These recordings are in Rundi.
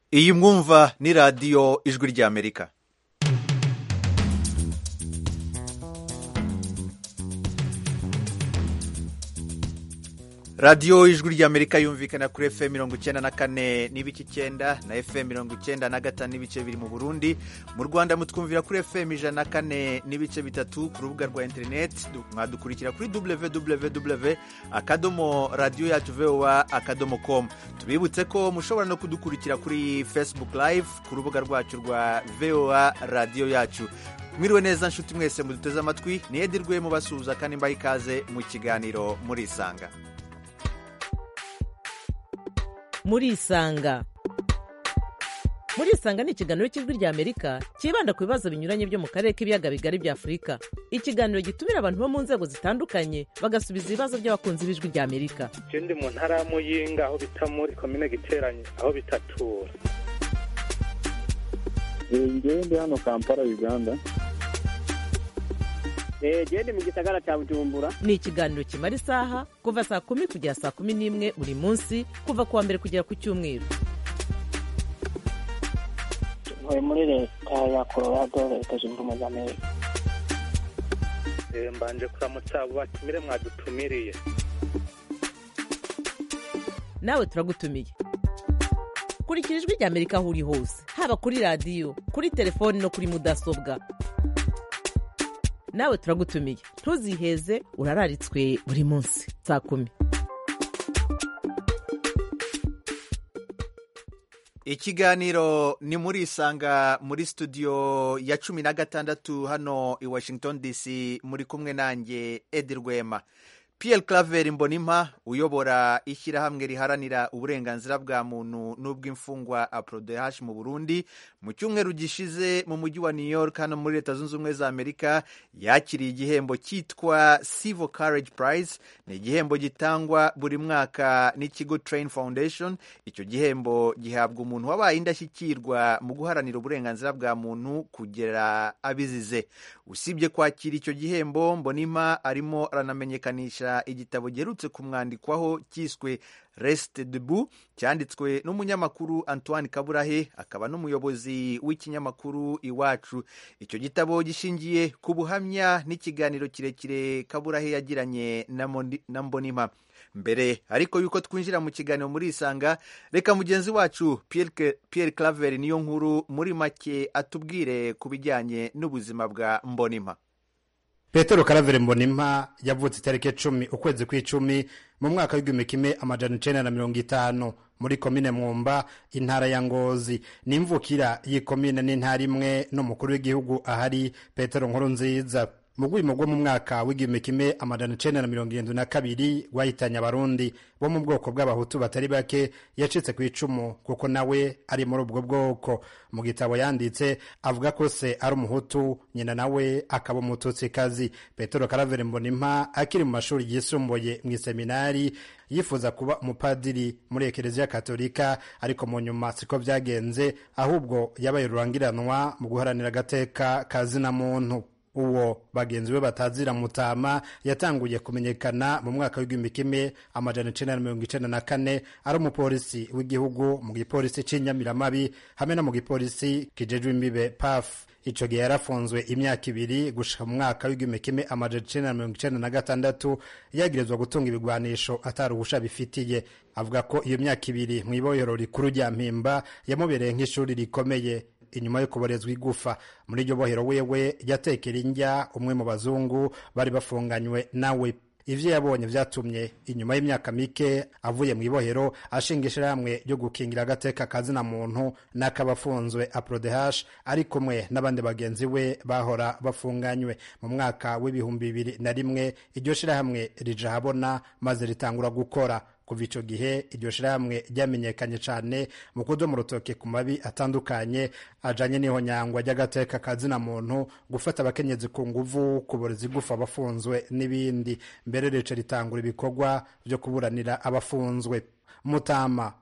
iyi mwumva ni radiyo ijwi ry'amerika radiyo ijwi ry'amerika yumvikana kuri fm mirongo icyenda na kane n'ibice icyenda na fm mirongo icyenda na gatanu n'ibice biri mu burundi mu rwanda mutwumvira kuri fm ijana na kane n'ibice bitatu ku rubuga rwa interineti mwadukurikira kuri www akadomo radiyo yacu voa akadomo com tubibutse ko mushobora no kudukurikira kuri facebook live ku rubuga rwacu rwa voa radiyo yacu mwiriwe neza nshuti mwese muduteze amatwi niyedirwe mubasuhuza kandi mbaha ikaze mu kiganiro murisanga murisanga murisanga ni ikiganiro cy'ijwi ry'amerika cyibanda ku bibazo binyuranye byo mu karere k'ibiyaga bigari bya afurika ikiganiro gitumira abantu bo mu nzego zitandukanye bagasubiza ibibazo by'abakunzi b'ijwi ry'amerika ndi mu ntara ya muyinga aho bita muri komine giteranye aho bitatura ngewe ndi hano kampala uganda genda mu gisagara cya bujumbura ni ikiganiro kimara isaha kuva saa kumi kugera saa kumi n'imwe buri munsi kuva ku wa mbere kugera ku cyumweru ntuye muri leta ya colorado leta zunze ubumwe za amerika mbanje kuramutsa abo batumire mwadutumiriye nawe turagutumiye kurikira ijwi ry'amerika aho uri hose haba kuri radiyo kuri telefoni no kuri mudasobwa nawe turagutumiye ntuziheze urararitswe buri munsi saa kumi ikiganiro ni muri isanga muri studio ya cumi na gatandatu hano i washington dc muri kumwe nanjye edi rwema Pierre Claver Mbonimpa uyobora ishyirahamwe riharanira uburenganzira bwa muntu n'ubw'imfungwa APRODH mu Burundi mu cyumweru gishize mu mujyi wa New York hano muri Leta Zunze Ubumwe za Amerika yakiriye igihembo cyitwa Civil Courage Prize ni igihembo gitangwa buri mwaka n'ikigo Train Foundation icyo gihembo gihabwa umuntu wabaye indashyikirwa mu guharanira uburenganzira bwa muntu kugera abizize usibye kwakira icyo gihembo Mbonimpa arimo aranamenyekanisha igitabo giherutse kumwandikwaho cyiswe resite debu cyanditswe n'umunyamakuru antoine kaburahe akaba n'umuyobozi w'ikinyamakuru iwacu icyo gitabo gishingiye ku buhamya n'ikiganiro kirekire kaburahe yagiranye na mbonima mbere ariko yuko twinjira mu kiganiro muri isanga reka mugenzi wacu Pierre Claver niyo nkuru muri make atubwire ku bijyanye n'ubuzima bwa mbonima petero karavere mbonimpa yavutse itariki icumi ukwezi kw'icumi mu mwaka w'igihumbi kimwe amajana icenda na mirongo itanu muri komine mwumba intara ya ngozi ni imvukira y'ikomine n'intara imwe n'umukuru w'igihugu ahari petero nkuru nziza mu rwimo rwo mu mwaka w'igihumbi kimwe amajana icenda na mirongo irindwi na kabiri rwahitanye abarundi bo mu bwoko bw'abahutu batari bake yacitse ku icumu kuko nawe ari muri ubwo bwoko mu gitabo yanditse avuga ko se ari umuhutu nyina nawe akaba umututsikazi petero karavere mbonimpa akiri mu mashuri yisumbuye mu iseminari yifuza kuba umupadiri muri ekereziya katolika ariko mu nyuma siko byagenze ahubwo yabaye rurangiranwa mu guharanira agateka ka zina muntu uwo bagenzi be batazira mutama yatanguye kumenyekana mu mwaka w'igihumbi kimwe amajana icenda na mirongo icenda na kane ari umupolisi w'igihugu mu gipolisi c'inyamiramabi hamwe no mu gipolisi kijejwe imbibe paf ico gihe yarafunzwe imyaka ibiri gushika mu mwaka w'igihumbi kimwe amajana icenda na mirongo icenda na gatandatu yagirizwa gutunga ibigwanisho atari ubusha bifitiye avuga ko iyo myaka ibiri mw'ibohero rikuru rya mpimba yamubereye nk'ishuri rikomeye inyuma yo kuborezwa igufa muri iryo bohero wewe yatekera indya umwe mu bazungu bari bafunganywe nawe ivyo yabonye vyatumye inyuma y'imyaka mike avuye mu ibohero ashinga ishirahamwe ryo gukingira agateka kazina muntu n'akabafunzwe aprodehash ari kumwe n'abandi bagenzi we bahora bafunganywe mu mwaka w'ibihumbi bibiri na rimwe iryo shirahamwe rija habona maze ritangura gukora kuva ico gihe iryo shirahamwe ryamenyekanye cane mu kudoma urutoke ku mabi atandukanye ajanye n'ihonyangwa ry'agateka kazina muntu gufata abakenyezi ku nguvu kuboreza igufa abafunzwe n'ibindi mbere rica ritangura ibikorwa vyo kuburanira abafunzwe mutama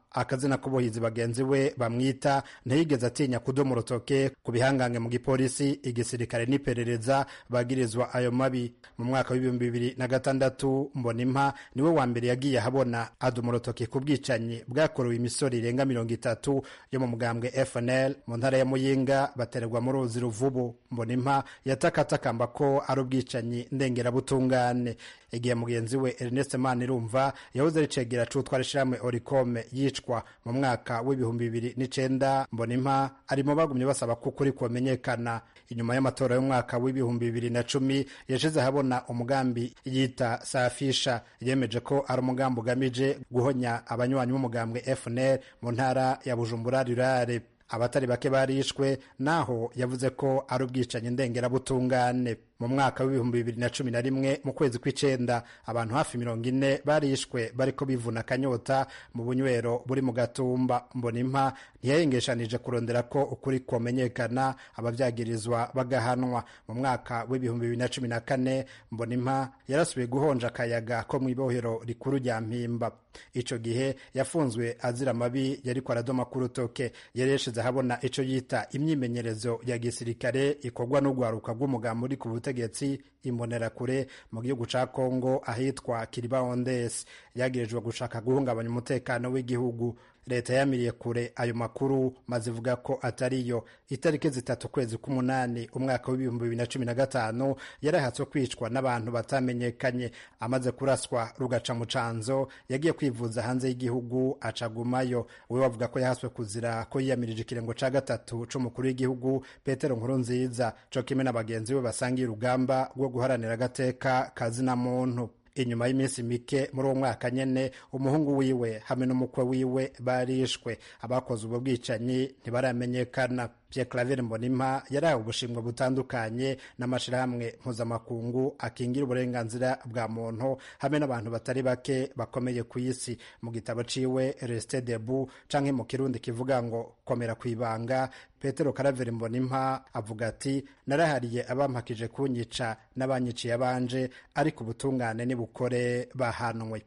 akazina k'ubuhizi bagenzi we bamwita ntiyigeze atinya kudoma urutoke ku bihangange mu gipolisi igisirikare n'iperereza bagirizwa ayo mabi mu mwaka w'ibihumbi bibiri na gatandatu mbonimpa niwe wa mbere yagiye ahabona adoma urutoke ku bwicanyi bwakorewe imisoro irenga mirongo itatu yo mu mugambwe fnl mu ntara ya muyinga batererwa mu ruzi ruvubu mbonimpa yatakatakamba ko ari ubwicanyi ndengerabutungane igihe mugenzi we ernest manirumva yahoze ari cegera c'utwara ishirahamwe orikome yicwa mu mwaka w'ibihumbi bibiri n'icenda mbonimpa ari mu bagumye basaba ko ukuri kumenyekana inyuma y'amatora y'umwaka w'ibihumbi bibiri na cumi yashize ahabona umugambi yita safisha yemeje ko ari umugambi ugamije guhonya abanywanyi b'umugambwe fnl mu ntara ya bujumbura rurare abatari bake barishwe naho yavuze ko ari ubwicanyi ndengerabutungane mu mwaka w'ibihumbi bibiri na cumi na rimwe mu kwezi kw'icenda abantu hafi mirongo ine barishwe bariko bivuna akanyota mu bunywero buri mu gatumba mbonimpa ntiyayengeshanije kurondera ko ukuri komenyekana abavyagirizwa bagahanwa mu mwaka w'ibihumbi bibiri na cumi na kane mbonimpa yarasubiye guhonja akayaga ko mw'ibohero rikuru rya mpimba ico gihe yafunzwe azira amabi yariko aradoma ku rutoke yari yashize ahabona ico yita imyimenyerezo ya gisirikare ikorwa n'urwaruka rw'umugambi uri ku butegetsi imbonerakure mu gihugu ca kongo ahitwa kiribaondes yagirijwe gushaka guhungabanya umutekano w'igihugu leta yamiriye kure ayo makuru maze ivuga ko atariyo itariki zitatu ukwezi k'umunani umwaka w'ibihumbi bibiri na cumi na gatanu yarahatswe kwicwa n'abantu batamenyekanye amaze kuraswa rugaca mu canzo yagiye kwivuza hanze y'igihugu acagumayo we bavuga ko yahaswe kuzira ko yiyamirije ikirengo ca gatatu c'umukuru w'igihugu petero nkuru nziza co kimwe na bagenzi be basangiye urugamba rwo guharanira agateka kazina muntu inyuma y'iminsi mike muri uwo mwaka nyene umuhungu wiwe hamwe n'umukwe wiwe barishwe abakoze ubwo bwicanyi ntibaramenyekana Pierre Claver Mbonimpa yarahawe ubushimwe butandukanye n'amashirahamwe mpuzamakungu akingira uburenganzira bwa muntu hamwe n'abantu batari bake bakomeye ku isi mu gitabo ciwe Reste Debout canke mu kirundi kivuga ngo komera kwibanga Petero Karaveri Mbonimpa avuga ati narahariye abampakije kunyica n'abanyiciye abanje ariko ubutungane nibukore bahanwe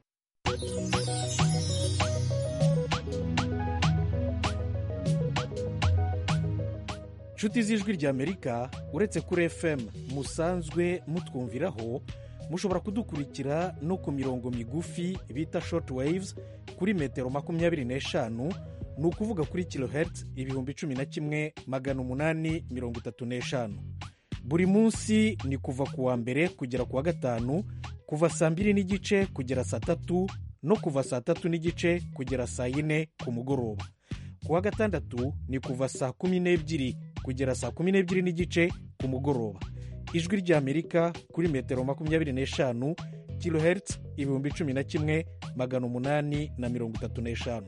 inshuti z'ijwi ry'amerika uretse kuri fm musanzwe mutwumviraho mushobora kudukurikira no ku mirongo migufi bita short waves kuri metero makumyabiri n'eshanu ni ukuvuga kuri kilohertz ibihumbi cumi na kimwe magana umunani mirongo itatu n'eshanu buri munsi ni kuva ku wa mbere kugera ku wa gatanu kuva saa mbiri n'igice kugera saa tatu no kuva saa tatu n'igice kugera saa yine ku mugoroba ku wa gatandatu ni kuva saa kumi n'ebyiri kugera saa kumi n'ebyiri n'igice ku mugoroba ijwi ry'amerika kuri metero makumyabiri n'eshanu kilohertz ibihumbi cumi na kimwe magana umunani na mirongo itatu n'eshanu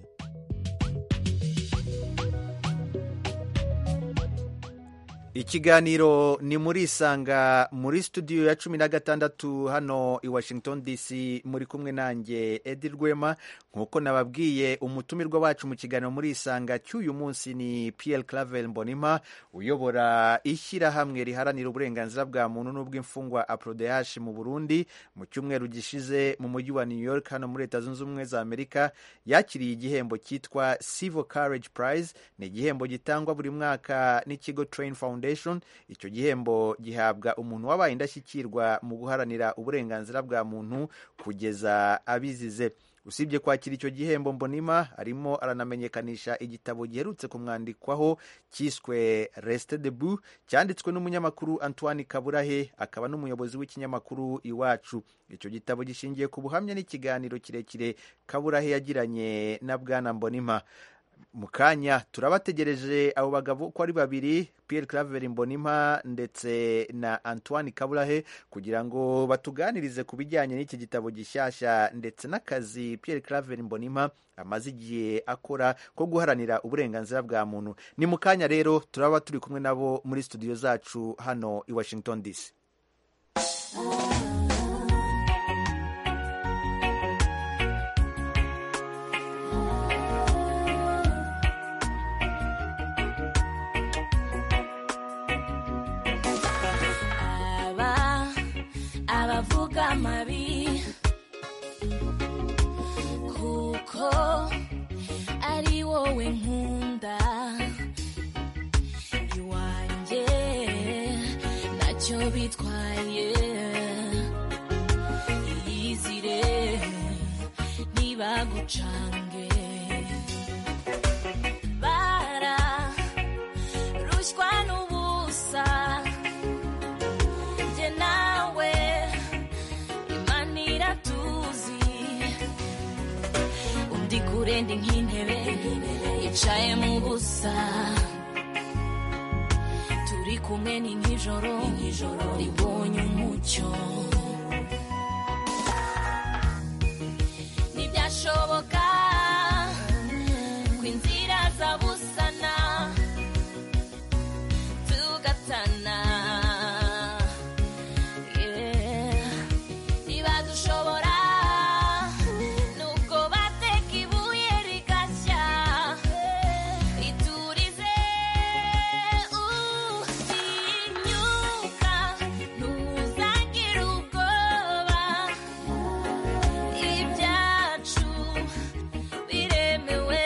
ikiganiro ni muri isanga muri studio ya cumi na gatandatu hano i washington dc muri kumwe nanjye edi rwema nk'uko nababwiye umutumirwa wacu mu kiganiro muri isanga cy'uyu munsi ni pierre clavel mbonima uyobora ishyirahamwe riharanira uburenganzira bwa muntu n'ubw'imfungwa aprodehash mu burundi mu cyumweru gishize mu mujyi wa new york hano muri leta zunze ubumwe za amerika yakiriye igihembo cyitwa civil courage prize ni igihembo gitangwa buri mwaka n'ikigo train foundation icyo gihembo gihabwa umuntu wabaye indashyikirwa mu guharanira uburenganzira bwa muntu kugeza abizize usibye kwakira icyo gihembo mbonima arimo aranamenyekanisha igitabo giherutse kumwandikwaho cyiswe resite debu cyanditswe n'umunyamakuru antoine kaburahe akaba n'umuyobozi w'ikinyamakuru iwacu icyo gitabo gishingiye ku buhamya n'ikiganiro kirekire kaburahe yagiranye na bwana mbonima mu kanya turabategereje abo bagabo uko ari babiri Pierre Claver Mbonimpa ndetse na Antoine Kaburahe kugira ngo batuganirize ku bijyanye n'iki gitabo gishyashya ndetse n'akazi Pierre Claver Mbonimpa amaze igihe akora ko guharanira uburenganzira bwa muntu ni mu kanya rero turaba turi kumwe nabo muri studio zacu hano i Washington DC abavuga amabi kuko wowe nkunda iwanjye ntacyo bitwaye iyizire ntibagucange bara rushywa n'ubusa njye nawe imana iratuzi undi kure ndi nk'intebe yicaye mu busa turi kumwe ni nk'ijoro ribonye umucyo ntibyashoboka ko inzira zabusana tugatana Yeah. ntibadushobora nubwo bateka ibuye rigashya iturize utinyuka ntuzagire ubwoba ibyacu biremewe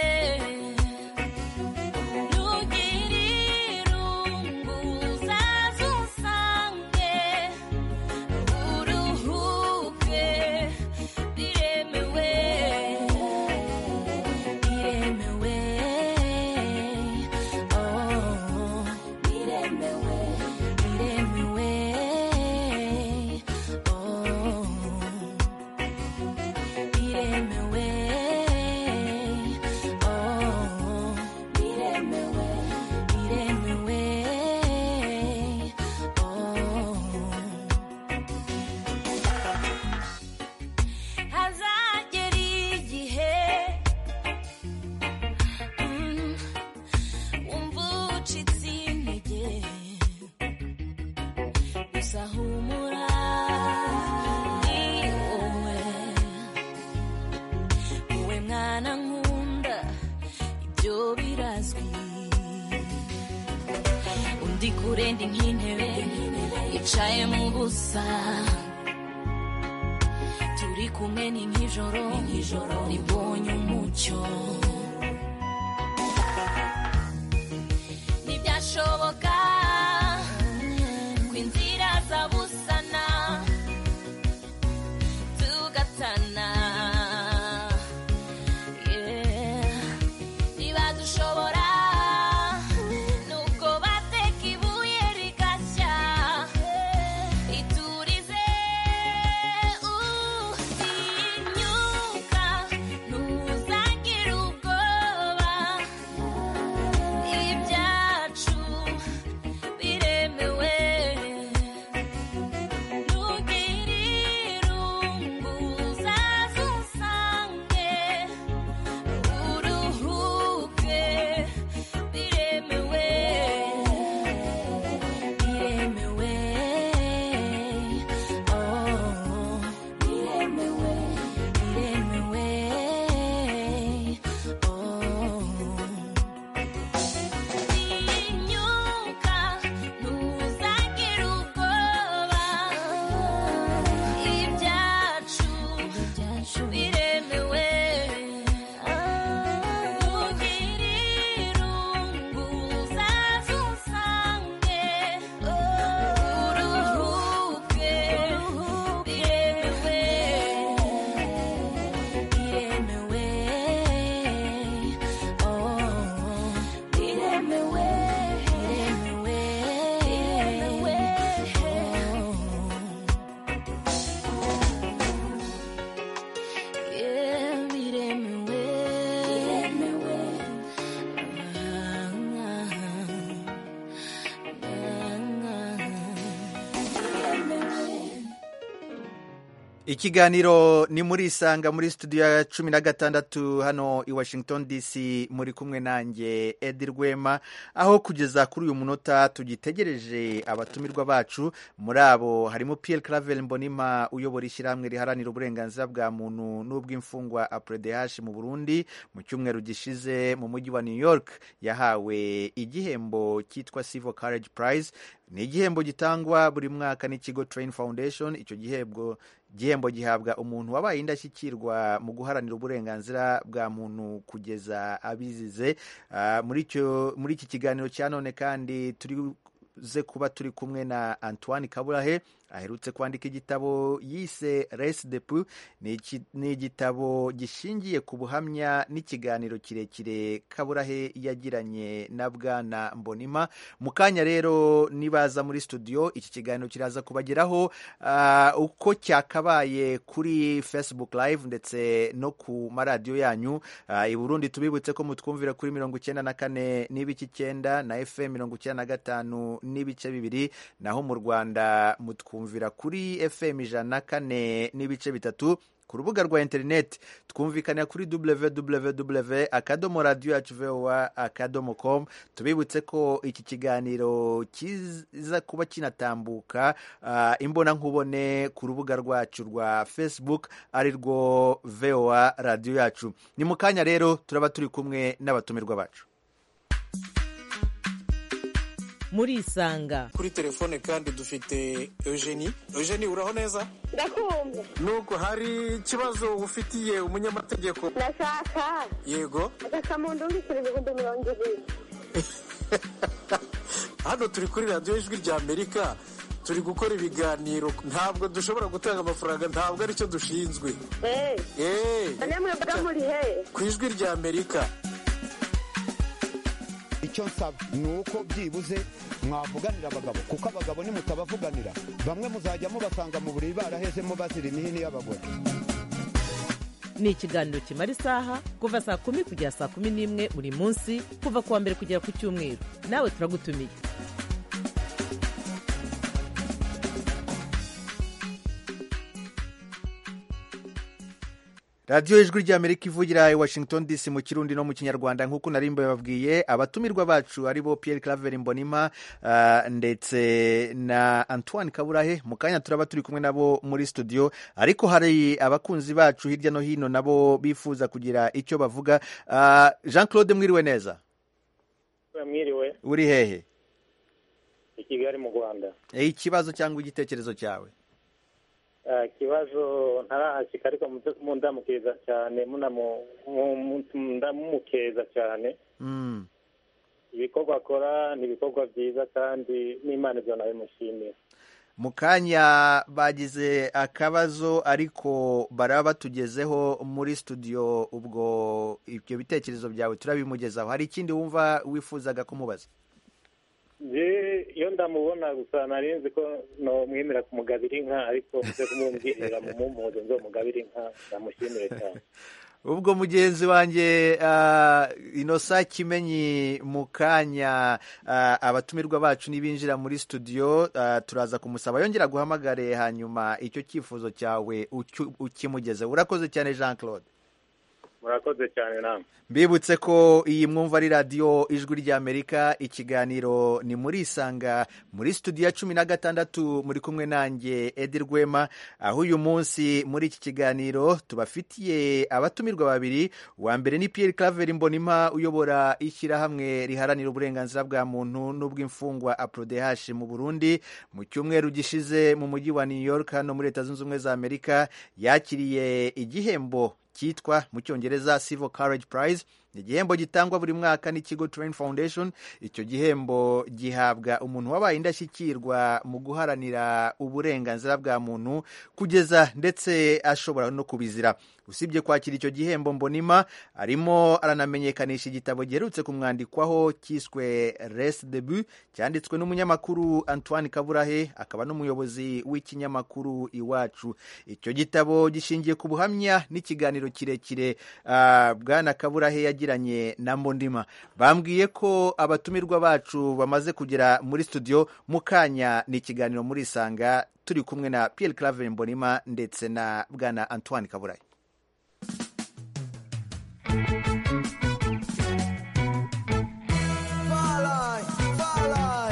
ntugire irungu uzaze usange uruhuke biremewe biremewe oh biremewe biremewe oh biremewe oh biremewe biremewe oh hazagera igihe mm, wumva ucitse intege gusa humura ni wowe wowe mwana nkunda ibyo birazwi undi kure ndi nk'intebe yicaye mu busa turi kumwe ni nk'ijoro ribonye umucyo ntibyashoboka ko inzira zabusana tugatana Yeah. ntibadushobora nubwo bateka ibuye rigashya iturize utinyuka ntuzagire ubwoba ibyacu biremewe ntugire irungu uzaze usange uruhuke biremewe biremewe oh biremewe biremewe oh tinyuka ntuzagire ubwoba ibyacu biremewe ntugire irungu uzaze usange uruhuke biremewe biremewe oh biremewe biremewe biremewe yeah biremewe biremewe ikiganiro ni muri isanga muri studio ya cumi na gatandatu hano i washington dc muri kumwe nanjye edi rwema aho kugeza kuri uyu munota tugitegereje abatumirwa bacu muri abo harimo pierre clavel mbonima uyobora ishyirahamwe riharanira uburenganzira bwa muntu n'ubw'imfungwa apredh mu burundi mu cyumweru gishize mu mujyi wa new york yahawe igihembo cyitwa civil courage prize ni igihembo gitangwa buri mwaka n'ikigo train foundation icyo gihembo gihembo gihabwa umuntu wabaye indashyikirwa mu guharanira uburenganzira bwa muntu kugeza abizize Ah, muri icyo muri iki kiganiro cya none kandi turi ze kuba turi kumwe na antoine kaburahe aherutse kwandika igitabo yise res de pu ni iki- ni igitabo gishingiye ku buhamya n'ikiganiro kirekire kaburahe yagiranye na bwana mbonima mu kanya rero nibaza muri studio iki kiganiro kiraza kubageraho ah, uko cyakabaye kuri facebook live ndetse no ku maradiyo yanyu Ah, i burundi tubibutse ko mutwumvira kuri mirongo icyenda na kane n'ibice icyenda na fm mirongo icyenda na gatanu n'ibice bibiri naho mu rwanda mutwumvira kuri fm ijana na kane n'ibice bitatu ku rubuga rwa interineti twumvikana kuri www akadomo radiyo yacu voa akadomo com tubibutse ko iki kiganiro kiza kuba kinatambuka ah, imbonankubone ku rubuga rwacu rwa facebook ari rwo voa radiyo yacu ni mu kanya rero turaba turi kumwe n'abatumirwa bacu murisanga kuri telefone kandi dufite eugenie eugenie uraho neza ndakumva nuko hari ikibazo ufitiye umunyamategeko ndashaka yego agasamundu mbikira ibihumbi mirongo ibiri hano turi kuri radiyo ijwi rya amerika turi gukora ibiganiro ntabwo dushobora gutanga amafaranga ntabwo aricyo dushinzwe eee eee namwe mbaga muri he ku ijwi rya amerika icyo nsaba ni uko byibuze mwavuganira abagabo kuko abagabo nimutabavuganira bamwe muzajya mubasanga mu buriri barahezemo bazira imihini y'abagore ni ikiganiro kimara isaha kuva saa kumi kugera saa kumi n'imwe buri munsi kuva ku wa mbere kugera ku cyumweru nawe turagutumiye radiyo ijwi ry'amerika ivugira i washington dc mu kirundi no mu kinyarwanda nk'uko nari mbababwiye abatumirwa bacu ari bo pierre claver mbonima ah, ndetse na antoine kaburahe mu kanya turaba turi kumwe nabo muri studio ariko hari abakunzi bacu hirya no hino nabo bifuza kugira icyo bavuga Ah, jean claude mwiriwe neza mwiriwe uri hehe i kigali mu rwanda Eh, ikibazo cyangwa igitekerezo cyawe Ah, ikibazo ntarahashyika ariko muze mundamukiriza cyane munamu- mu- mu- ndamumukeza cyane Mm. ibikorwa akora ni ibikorwa byiza kandi n'imana ibyo nabimushimira mu kanya bagize akabazo ariko baraba batugezeho muri studio ubwo ibyo bitekerezo byawe turabimugezaho hari ikindi wumva wifuzaga kumubaza je iyo ndamubona gusa nari nzi ko nomwemera kumugabira inka ariko muze kumumbwirira mu mumuzo nzomugabira inka ndamushimire cyane ubwo mugenzi wanjye ah, inosa kimenyi mu kanya ah, abatumirwa bacu nibinjira muri studio ah, turaza kumusaba yongera guhamagare hanyuma icyo cyifuzo cyawe ucyu- ukimugezeho urakoze cyane jean claude murakoze cyane namwe mbibutse ko iyi mwumva ari radiyo ijwi ry'amerika ikiganiro ni muri isanga muri studio ya cumi na gatandatu muri kumwe nanjye edi rwema aho uyu munsi muri iki kiganiro tubafitiye abatumirwa babiri uwa mbere ni pierre claver mbonima uyobora ishyirahamwe riharanira uburenganzira bwa muntu n'ubw'imfungwa aprodehash mu burundi mu cyumweru gishize mu mujyi wa new york hano muri leta zunze ubumwe za amerika yakiriye igihembo cyitwa mu cyongereza civil courage prize ni igihembo gitangwa buri mwaka n'ikigo train foundation icyo gihembo gihabwa umuntu wabaye indashyikirwa mu guharanira uburenganzira bwa muntu kugeza ndetse ashobora no kubizira usibye kwakira icyo gihembo mbonima arimo aranamenyekanisha igitabo giherutse kumwandikwaho cyiswe res debu cyanditswe n'umunyamakuru antoine kaburahe akaba n'umuyobozi w'ikinyamakuru iwacu icyo gitabo gishingiye ku buhamya n'ikiganiro kirekire ah, bwana kaburahe yagiranye na mbondima bambwiye ko abatumirwa bacu bamaze kugera muri studio mu kanya ni ikiganiro muri isanga turi kumwe na pierre claver mbonima ndetse na bwana antoine kaburahe Falai, falai.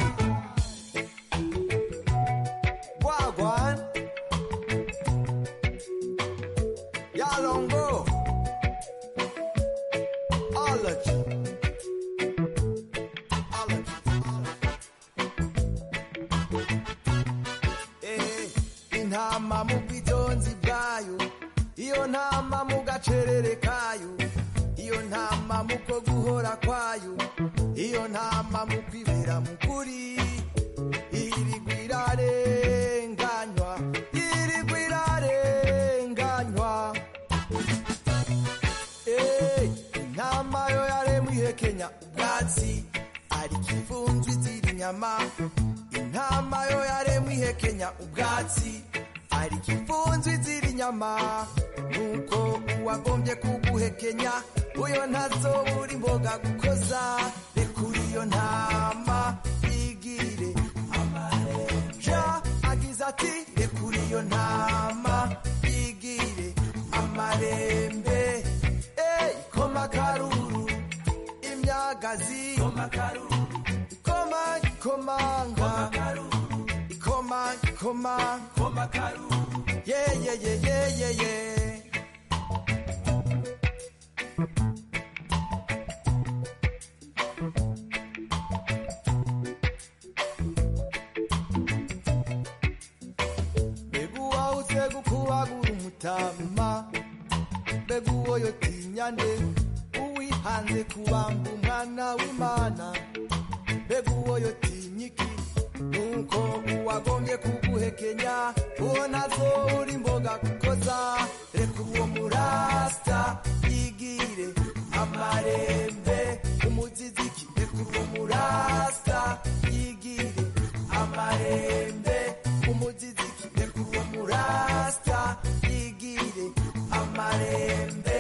Wagwan. Yalongo. Allergy. Allergy. ubwitonzi bwayo iyo ntama mu gacerere kayo iyo ntama mu ko guhora kwayo iyo ntama mu kwibera mu kuri irigwa irarenganywa irigwa irarenganywa Eh, intama yo yaremwe ihekenya ubwatsi ariko imfunzwe izira inyama intama yo yaremwe ihekenya ubwatsi ariko imfunzwe izira inyama nuko uwagombye kuguhekenya uyo ntazobura imboga gukoza rekura iyo ntama yigire ja agize ati rekura iyo ntama yigire amarembe Ey, koma karuru imyagazi koma karuru koma komanga koma koma koma karuru ye ye ye ye ye ye beguwa uze gukubagura umutama mbega uwo yotinya nde uwihanze kubamba umwana w'imana mbega uwo yotinya iki nuko uwagombye kuguhekenya uwo ntazobura imboga gukoza reka uwo murasta yigire amarembe umuziziki reka uwo murasta yigire amarembe umuziziki reka uwo murasta yigire amarembe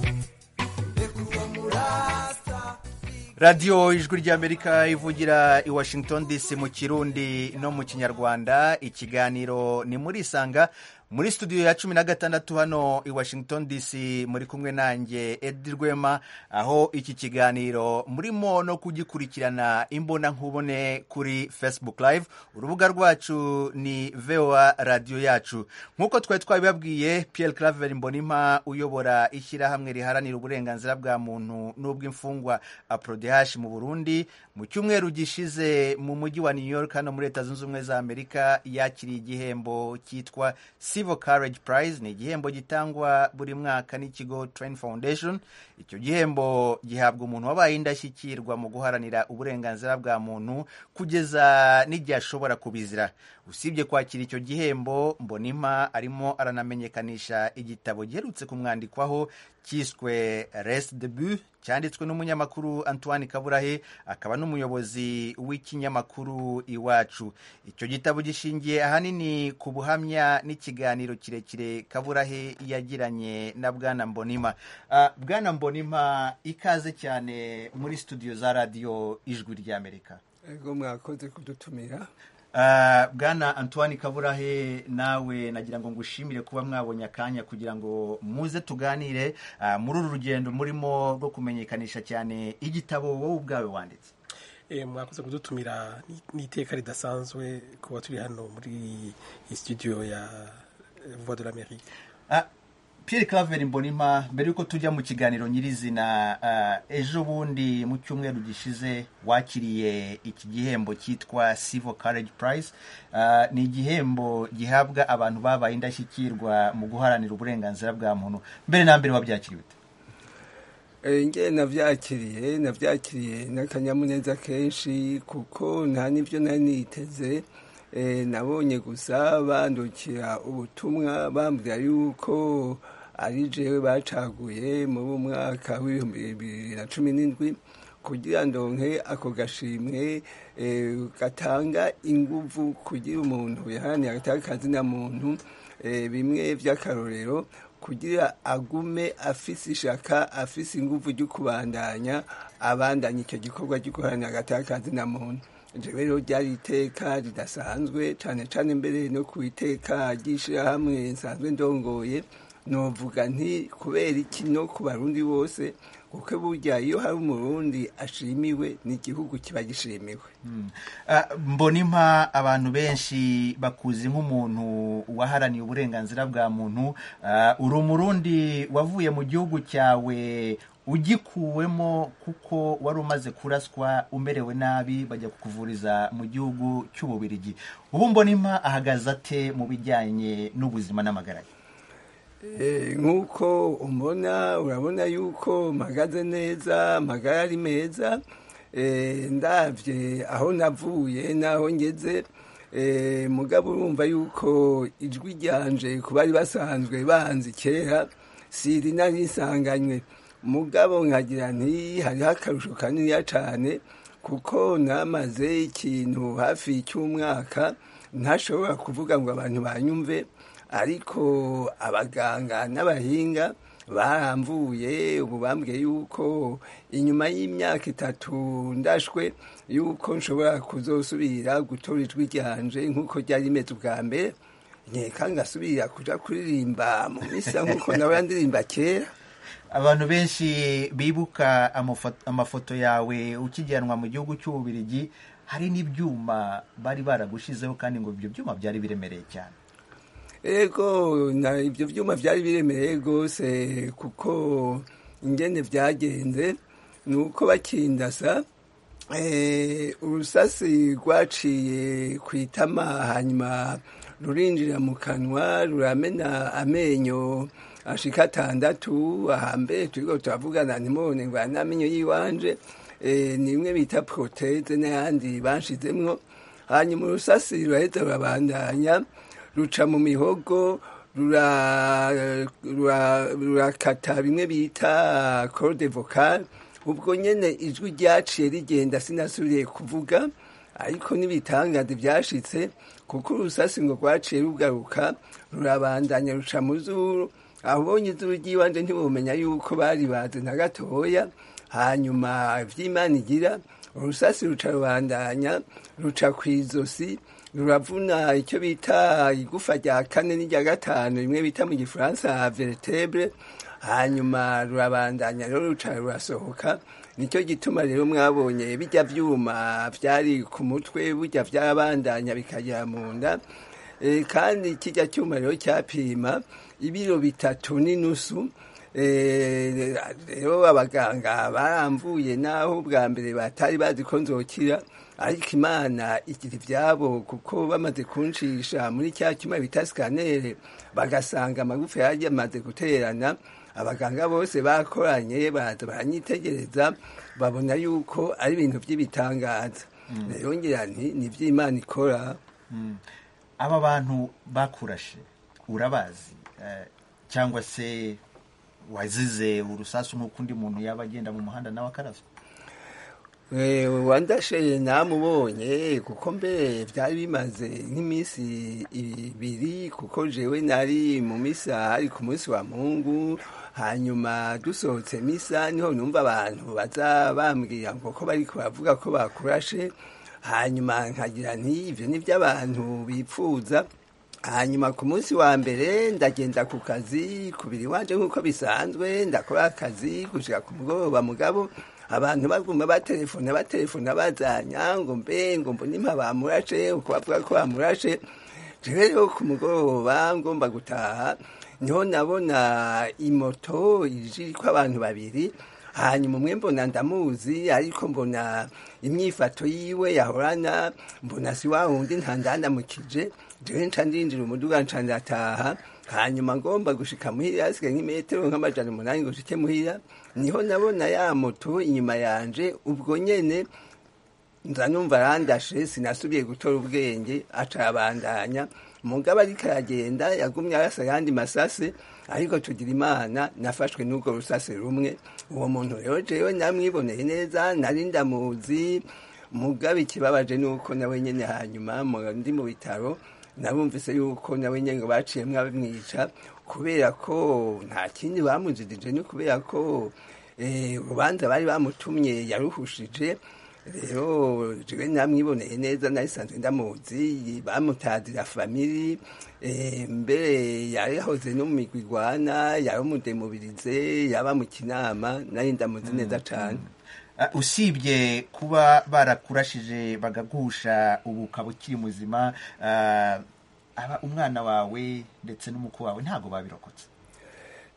reka uwo murasta radiyo ijwi ry'amerika ivugira i washington dc mu kirundi no mu kinyarwanda ikiganiro ni muri isanga muri studio ya cumi na gatandatu hano i washington dc muri kumwe nanjye edi rwema aho iki kiganiro murimo no kugikurikirana imbona nkubone kuri facebook live urubuga rwacu ni voa radiyo yacu nk'uko twari twabibabwiye pierre claver mbonimpa uyobora ishyirahamwe riharanira uburenganzira bwa muntu n'ubw'imfungwa aprodehash mu burundi mu cyumweru gishize mu mujyi wa new york hano muri leta zunze ubumwe za amerika yakiriye igihembo cyitwa civil courage prize ni igihembo gitangwa buri mwaka n'ikigo train foundation icyo gihembo gihabwa umuntu wabaye indashyikirwa mu guharanira uburenganzira bwa muntu kugeza n'igihe ashobora kubizira usibye kwakira icyo gihembo mbonimpa arimo aranamenyekanisha igitabo giherutse kumwandikwaho cyiswe res debu cyanditswe n'umunyamakuru antoine kaburahe akaba n'umuyobozi w'ikinyamakuru iwacu icyo gitabo gishingiye ahanini ku buhamya n'ikiganiro kirekire kaburahe yagiranye na bwana mbonima Ah, bwana mbonima ikaze cyane muri studio za radiyo ijwi ry'amerika ego mwakoze kudutumira Ah, bwana antoine kaburahe nawe nagira ngo ngushimire kuba mwabonye akanya kugira ngo muze tuganire ah, muri uru rugendo murimo rwo kumenyekanisha cyane igitabo wowe ubwawe wanditse Eh, mwakoze kudutumira ni- n'iteka ridasanzwe kuba turi hano muri iyi studio ya eh, voix de l'amérique Ah, Pierre Claver Mbonimpa mbere yuko tujya mu kiganiro nyirizina ah, ejo bundi mu cyumweru gishize wakiriye iki gihembo cyitwa Civil Courage Prize Ah, ni igihembo gihabwa abantu babaye indashyikirwa mu guharanira uburenganzira bwa muntu mbere na mbere wabyakiriye ute Eh, nge navyakiriye navyakiriye n'akanyamuneza kenshi kuko nta n'ivyo nari niteze Eh, nabonye gusa bandukira ubutumwa bambwira yuko ari jewe bacaguye muri uwo mwaka w'ibihumbi bibiri na cumi n'indwi kugira ndonke ako gashimwe eh, gatanga inguvu kugira umuntu yaharaniye agatanga akazina muntu eh, bimwe vy'akarorero kugira agume afise ishaka afise inguvu ryo kubandanya abandanya icyo gikorwa cyo guharanira agataka kazina muntu jewe rero ryari iteka ridasanzwe cane cane mbere no ku iteka ry'ishirahamwe nsanzwe ndongoye novuga nti kubera iki no ku barundi bose kuko burya iyo hari umurundi ashimiwe n'igihugu kiba gishimiwe Ah, mbonimpa abantu benshi bakuzi nk'umuntu waharaniye uburenganzira bwa muntu Ah, uri umurundi wavuye mu gihugu cyawe ugikuwemo kuko wari umaze kuraswa umerewe nabi bajya kukuvuriza mu gihugu cy'ububirigi ubu mbonimpa ahagaze ate mu bijyanye n'ubuzima n'amagara ye Eh, nk'uko umbona urabona yuko mpagaze neza amagara ari meza Eh, ndabye aho navuye n'aho ngeze Eh, mugabo urumva yuko ijwi ryanje ku bari basanzwe banzi kera siri nari nsanganywe mugabo nkagira nti hariho akarusho kaniniya cyane kuko namaze ikintu hafi cy'umwaka ntashobora kuvuga ngo abantu banyumve ariko abaganga n'abahinga baramvuye ubu bambwiye yuko inyuma y'imyaka itatu ndashwe yuko nshobora kuzosubira gutora ijwi ryanje nk'uko ryari rimeze ubwa mbere nkeka ngasubira kuja kuririmba mu misa nk'uko nawe yandirimba kera abantu benshi bibuka amafo- amafoto yawe ukijyanwa mu gihugu cy'ububirigi hari n'ibyuma bari baragushizeho kandi ngo ibyo byuma byari biremereye cyane ego na ibyo byuma byari biremereye rwose kuko ingene byagenze ni uko bakindasa eh, urusasi rwaciye ku itama hanyuma rurinjira mu kanwa ruramena amenyo ashika atandatu ahambere turiko turavugana ntimubone ngo aya ni amenyo y'iwanje eh, ni imwe bita proteze n'ayandi banshizemwo hanyuma urusasi ruraheza rurabandanya ruca mu mihogo rura- rura- rurakata bimwe bita corde vocal ubwo nyene ijwi ryaciye rigenda sinasubiriye kuvuga ariko n'ibitangaza byashitse kuko urusasi ngo rwaciye rugaruka rurabandanya ruca mu zuru abonye izuru ry'iwanje ntibumenya yuko bari bazi na gatoya hanyuma vy'imana igira urusasi ruca rubandanya ruca kw'izosi ruravuna icyo bita igufa rya kane n'irya gatanu rimwe bita mu gifaransa vertebre hanyuma rurabandanya rero ruca rurasohoka nicyo gituma rero mwabonye bijya vyuma vyari ku mutwe burya vyabandanya bikagera mu nda Eh, kandi kijya cyuma rero cyapima ibiro bitatu n'inusu Eh, rero abaganga baramvuye naho bwa mbere batari bazi ko nzokira ariko imana igira ibyabo kuko bamaze kuncisha muri cya cyuma bita sikanere bagasanga amagufa yari yamaze guterana abaganga bose bakoranye baraza baranyitegereza babona yuko ari ibintu by'ibitangaza rero ngira nti ni iby'imana ikora aba bantu bakurashe urabazi eh, cyangwa se wazize urusasu nk'uko undi muntu yaba agenda mu muhanda nawe akaraswa Eh, wandashe namubonye kuko mbere byari bimaze nk'iminsi ibiri kuko jewe nari mu misa ari ku munsi wa mungu hanyuma dusohotse misa niho numva abantu baza bambwira ngo ko bari baravuga ko bakurashe hanyuma nkagira nti ibyo ni by'abantu bipfuza hanyuma ku munsi wa mbere ndagenda ku kazi kubiri wanje nk'uko bisanzwe ndakora akazi gushika ku mugoroba mugabo abantu baguma batelefona batelefona bazanya ngo mbe ngo mbona impa bamurashe uko bavuga ko bamurashe jewe rero ku mugoroba ngomba gutaha niho nabona imoto iriko abantu babiri hanyuma umwe mbona ndamuzi ariko mbona imyifato yiwe yahorana mbona si wa wundi ntandandamukije jewe nca ndinjira umuduga nca ndataha hanyuma ngomba gushika muhira hasigaye nk'imetero nk'amajana umunani ngo nshike muhira niho nabona ya moto inyuma yanje ubwo nyene nza numva arandashe sinasubiye gutora ubwenge aca arabandanya mugabo ariko aragenda yagumye arasa ayandi masase ariko tugira imana nafashwe n'urwo rusase rumwe uwo muntu rero jewe namwiboneye neza nari ndamuzi mugabo ikibabaje ni uko nawe nyene hanyuma mu- ndi mu bitaro nabumvise yuko nawe nyene ngo baciyemwo abamwica kubera ko nta kindi bamujijije ni kubera ko eh, urubanza bari bamutumye yaruhushije rero jewe namwiboneye neza narisanzwe ndamuzi bamutazira famiri eh, mbere yarahoze no mu migwi igwana yari umudemubirize yaba mu kinama nari ndamuzi neza cane Uh, usibye kuba barakurashije bagagusha ubu ukaba ukiri muzima uh, aba umwana wawe ndetse n'umukwe wawe ntabwo babirokotse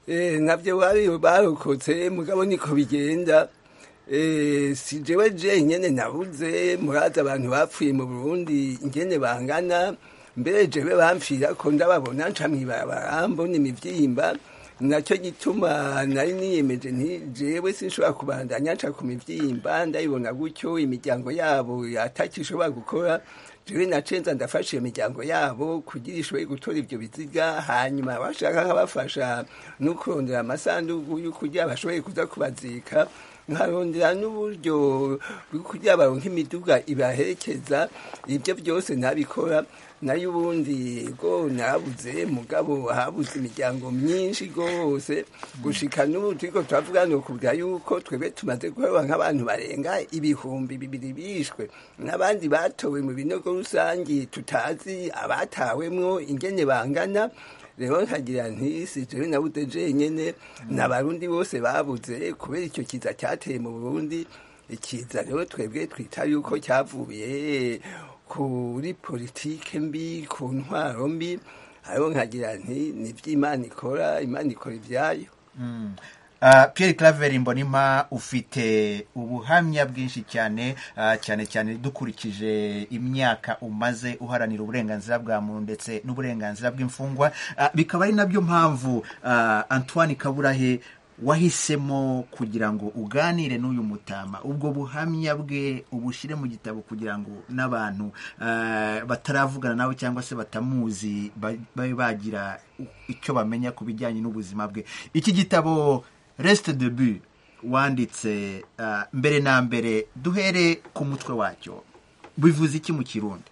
Eh, navyo bari barokotse mugabo niko bigenda Eh, si jewe jenyene nabuze murazi abantu bapfuye mu burundi ingene bangana mbere jewe bamfira ko ndababona nca mw'ibarabara mbona imivyimba nacyo gituma nari niyemeje nti jewe sinshobora kubandanya nca ku mivyimba ndayibona gutyo imiryango yabo atakishobora gukora jewe nacenza ndafasha iyo miryango yabo kugira ishoboye gutora ivyo biziga hanyuma bashaka nkabafasha no kurondera amasandugu yo kugira bashoboye kuza kubazika nkarondera n'uburyo bwo kugira baronke imiduga ibaherekeza ibyo byose ntabikora nayo ubundi go nabuze mugabo habuze imiryango myinshi rwose gushika n'ubu turiko turavuga ni ukuvuga yuko twebwe tumaze guheba nk'abantu barenga ibihumbi bibiri bishwe n'abandi batowe mu binogo rusangi tutazi abatawemwo ingene bangana rero nkagira nti si jewe nabuze jenyene n'abarundi bose babuze kubera icyo kiza cyateye mu burundi ikiza rero twebwe twita yuko cyavuye kuri politike mbi ku ntwaro mbi hariho nkagira nti ni iby'imana ikora imana ikora ibyayo Uh, Pierre Claver Mbonimpa ufite ubuhamya bwinshi cyane uh, cyane cyane dukurikije imyaka umaze uharanira uburenganzira bwa muntu ndetse n'uburenganzira bw'imfungwa uh, bikaba ari nabyo mpamvu uh, Antoine Kaburahe wahisemo kugira ngo uganire n'uyu mutama ubwo buhamya bwe ubushyire mu gitabo kugira ngo n'abantu uh, bataravugana nawe cyangwa se batamuzi ba- babe bagira icyo bamenya ku bijyanye n'ubuzima bwe iki gitabo resite debu wanditse uh, mbere na mbere duhere ku mutwe wacyo bivuze iki mu kirundi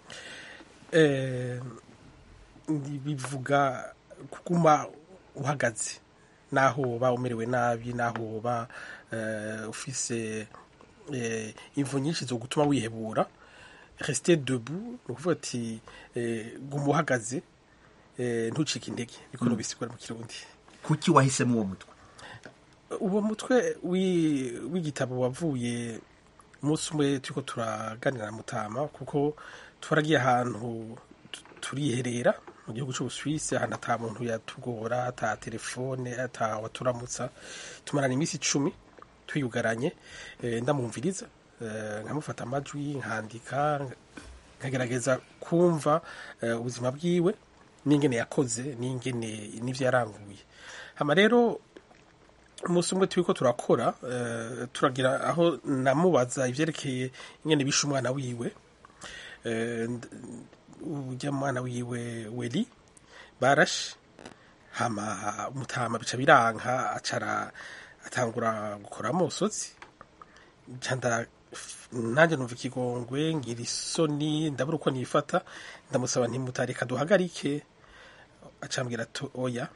Eh, ndi- bivuga kuguma uhagaze naho uba umerewe nabi naho uba eh, ufise eh, imvu nyinshi zo gutuma wihebura resite debu ni ukuvuga ati eh, guma uhagaze eh, ntucike intege niko Mm. bisigura mu kirundi kuki wahisemo uwo mutwe uwo mutwe wi- w'igitabo wavuye umunsi umwe turiko turaganira na mutama kuko twaragiye ahantu tu- turiherera mu gihugu cy'ubusuwisi ahantu ata muntu yatugora ata telefone ata waturamutsa tumarana iminsi icumi twiyugaranye eh, ndamwumviriza eh, nkamufata amajwi nkandika nkagerageza kumva eh, ubuzima bwiwe n'ingene yakoze n'ingene n'ivyo yaranguye hama rero umunsi umwe turiko turakora eh, turagira aho namubaza ivyerekeye ingene bishe umwana wiwe Eh, nd- urya mwana wiwe weli barashe hama umutama bica biranka acara atangura gukora amosozi candara nanjye numva ikigongwe ngira isoni ndabura uko nifata ndamusaba ntimutareka duhagarike acambwira ati oya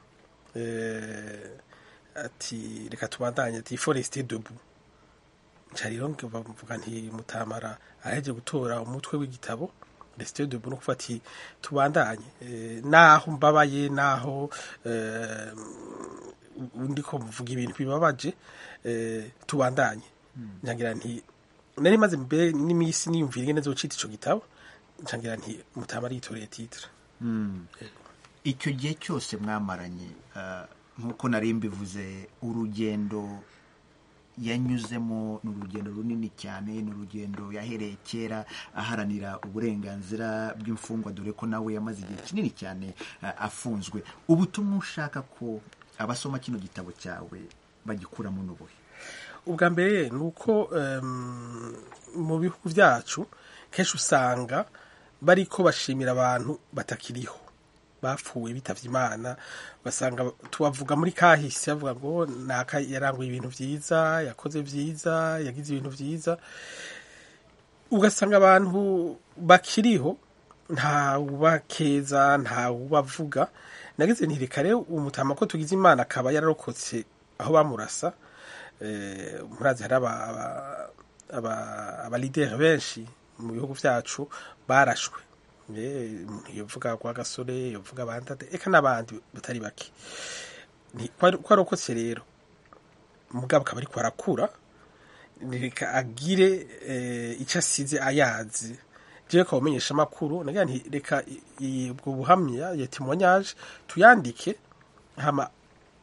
eh, ati reka tubandanye ati foreste debu nca rero mvuga nti mutamara aheje gutora umutwe w'igitabo resite debu no kuvuga ati tubandanye eh, naho mbabaye naho eh, ndiko mvuga ibintu bibabaje eh, tubandanye ncangira nti nari maze mbere n'iminsi niyumvira ingene zocita ico gitabo ncangira nti mutama aritoreye titre Mm. icyo gihe cyose mwamaranye uh, nk'uko nari mbivuze urugendo yanyuzemo ni urugendo runini cyane ni urugendo yahereye kera aharanira uburenganzira bw'imfungwa dore ko nawe yamaze igihe kinini cyane uh, afunzwe ubutumwa ushaka ko abasoma kino gitabo cyawe bagikuramo n'ubuhe ubwa mbere ni uko em, mu bihugu byacu kenshi usanga bariko bashimira abantu batakiriho bapfuye bitavye imana basanga tubavuga muri kahise bavuga ngo naka yaranguye ibintu vyiza yakoze vyiza yagize ibintu vyiza ugasanga abantu bakiriho nta ubakeza nta ubavuga nagize nti reka rero umutama ko tugize imana akaba yararokotse aho bamurasa eh, murazi hari aba- aba- aba- abalideri benshi mu bihugu vyacu barashwe Eh, umuntu yovuga kwa gasore yovuga abandi eka n'abandi batari bake Ni- ko ari- ko arokotse rero mugabo akaba ariko arakura reka agire eh, icyo asize ayazi jewe ko umenyesha amakuru nagira nti reka i- i- ubwo buhamya ya témoignage tuyandike hama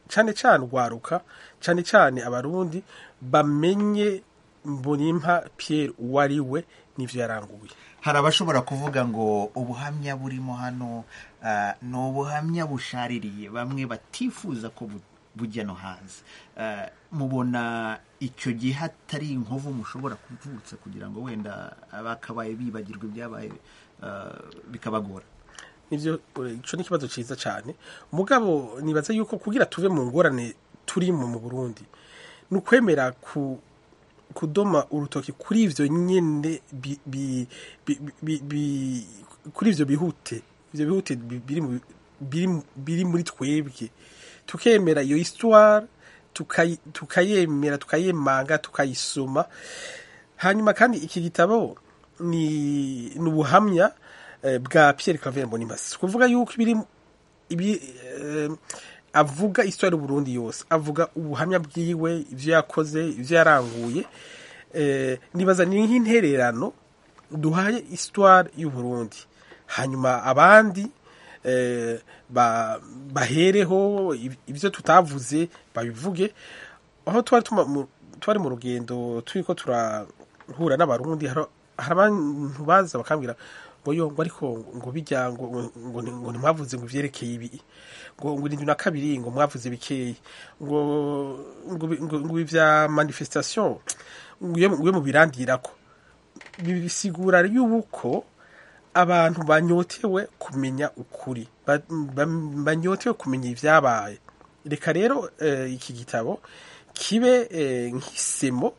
cyane cyane urwaruka cyane cyane abarundi bamenye mbonimpa Pierre uwo ari we n'ivyo yaranguye hari abashobora kuvuga ngo ubuhamya burimo hano ah, ni ubuhamya bushaririye bamwe batifuza ko bu- bujya no hanze Ah, mubona icyo gihe hatari inkovu mushobora kuvutsa kugira ngo wenda abakabaye bibagirwa ibyabaye ah, bikabagora nivyo ico ni ikibazo ciza cyane mugabo nibaza yuko kugira tuve mu ngorane turimo mu Burundi ni ukwemera ku kudoma urutoki kuri ivyo nyene bi, bi, bi, bi, bi, kuri ivyo bihute ivyo bihute bi- biri mu- biri mu- biri muri twebwe tukemera iyo histoire tukayi- tukayemera tukayemanga tukayisoma hanyuma kandi iki gitabo ni ni ubuhamya eh, bwa Pierre Claver Mbonimasi kuvuga yuko ibiri ibi eh, avuga histoire y'u Burundi yose avuga ubuhamya bwiwe ivyo yakoze ivyo yaranguye eh, nibaza ni nk'intererano duhaye histoire y'u Burundi hanyuma abandi eh, ba, bahereho iv- ivyo tutavuze babivuge aho twari tuma- mu- twari mu rugendo turiko turahura n'abarundi hari hari abantu baza bakambwira ngo yo ngo ariko ngo bijya ngo ngo ngo ni- ngo ntimwavuze ngo ivyerekeye ibi ngo ngo irindwi na kabiri ngo mwavuze bikeyi ngo ngo bi- ngo ngo ivya manifestation ngo iyo- ngo iyo mubirandirako bisigura yuko abantu banyotewe kumenya ukuri ba- ba- banyotewe kumenya ibyabaye reka rero eh, iki gitabo kibe eh, nk'isemo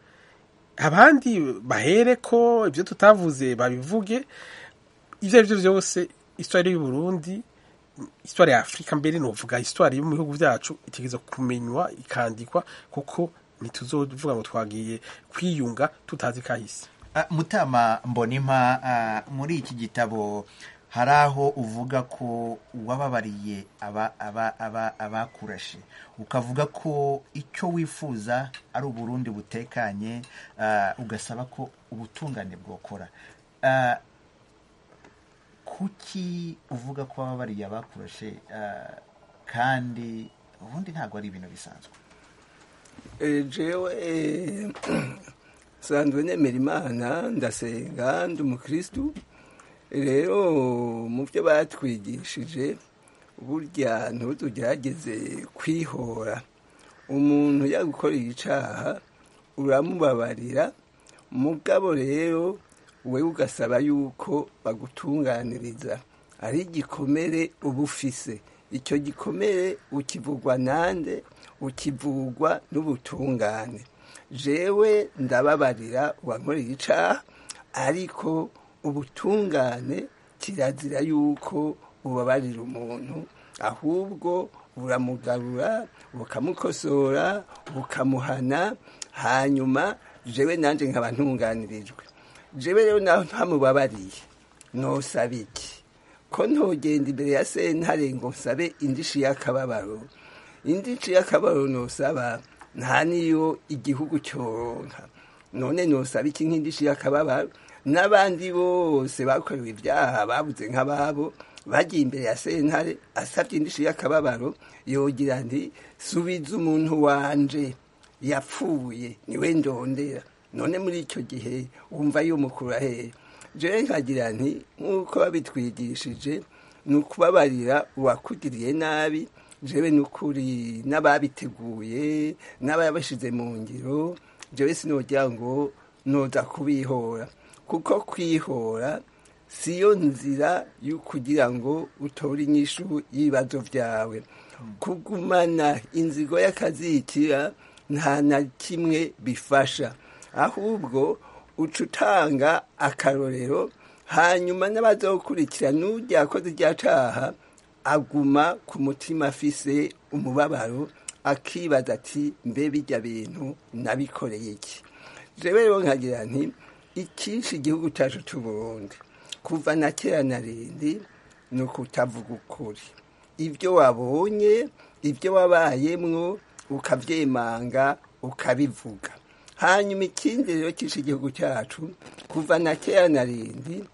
abandi bahere ko ibyo tutavuze babivuge ibyo ari byo byose histoire y'u Burundi histoire ya Afurika mbere novuga histoire yo mu bihugu byacu itegeza kumenywa ikandikwa kuko ntituzovuga ngo twagiye kwiyunga tutazi kahise Ah, mutama mbonimpa ah, muri iki gitabo hari aho uvuga ko wababariye aba- aba- aba- abakurashe ukavuga ko icyo wifuza ari uburundi butekanye ah, ugasaba ko ubutungane bwokora Ah, kuki uvuga ko wababariye abakurashe ah, kandi ubundi ntabwo ari ibintu bisanzwe Eh, jewe eh, sanzwe nemera imana ndasenga ndi umukristu rero mu byo batwigishije burya ntutugerageze kwihora umuntu yagukoreye icaha uramubabarira mugabo rero we ugasaba yuko bagutunganiriza ari igikomere uba ufise icyo gikomere ukivugwa nande ukivugwa n'ubutungane jewe ndababarira uwankoreye icaha ariko ubutungane kirazira yuko ubabarira umuntu ahubwo buramugarura bukamukosora bukamuhana hanyuma jewe nanje nkaba ntunganirijwe jewe rero naho ntamubabariye nosaba iki ko ntogenda imbere ya sentare ngo nsabe indishi y'akababaro indishi y'akababaro nosaba nta niyo igihugu cyoronka none nosaba iki nk'indishi y'akababaro n'abandi bose bakorewe ibyaha babuze nk'ababo bagiye imbere ya sentare asabye indishi y'akababaro yogira nti subiza umuntu wanje yapfuye niwe ndondera none muri icyo gihe wumva yumukura hehe jewe nkagira nti nk'uko babitwigishije ni ukubabarira uwakugiriye nabi jewe ni ukuri n'ababiteguye n'ababashyize mu ngiro jewe sinogira ngo noza kubihora kuko kwihora siyo nzira yo kugira ngo utore inyishu y'ibibazo byawe kugumana inzigo y'akazikira nta na kimwe bifasha ahubwo uca utanga akarorero hanyuma n'abazokurikira n'ujya akoze irya caha aguma ku mutima afise umubabaro akibaza ati mbe bijya bintu nabikoreye iki jewe rero nkagira nti icyinshi igihugu cyacu cy'u Burundi kuva na kera na rindi ni ukutavuga ukuri ibyo wabonye ibyo wabayemwo ukabyemanga ukabivuga hanyuma ikindi rero cyishe igihugu cyacu kuva na kera na rindi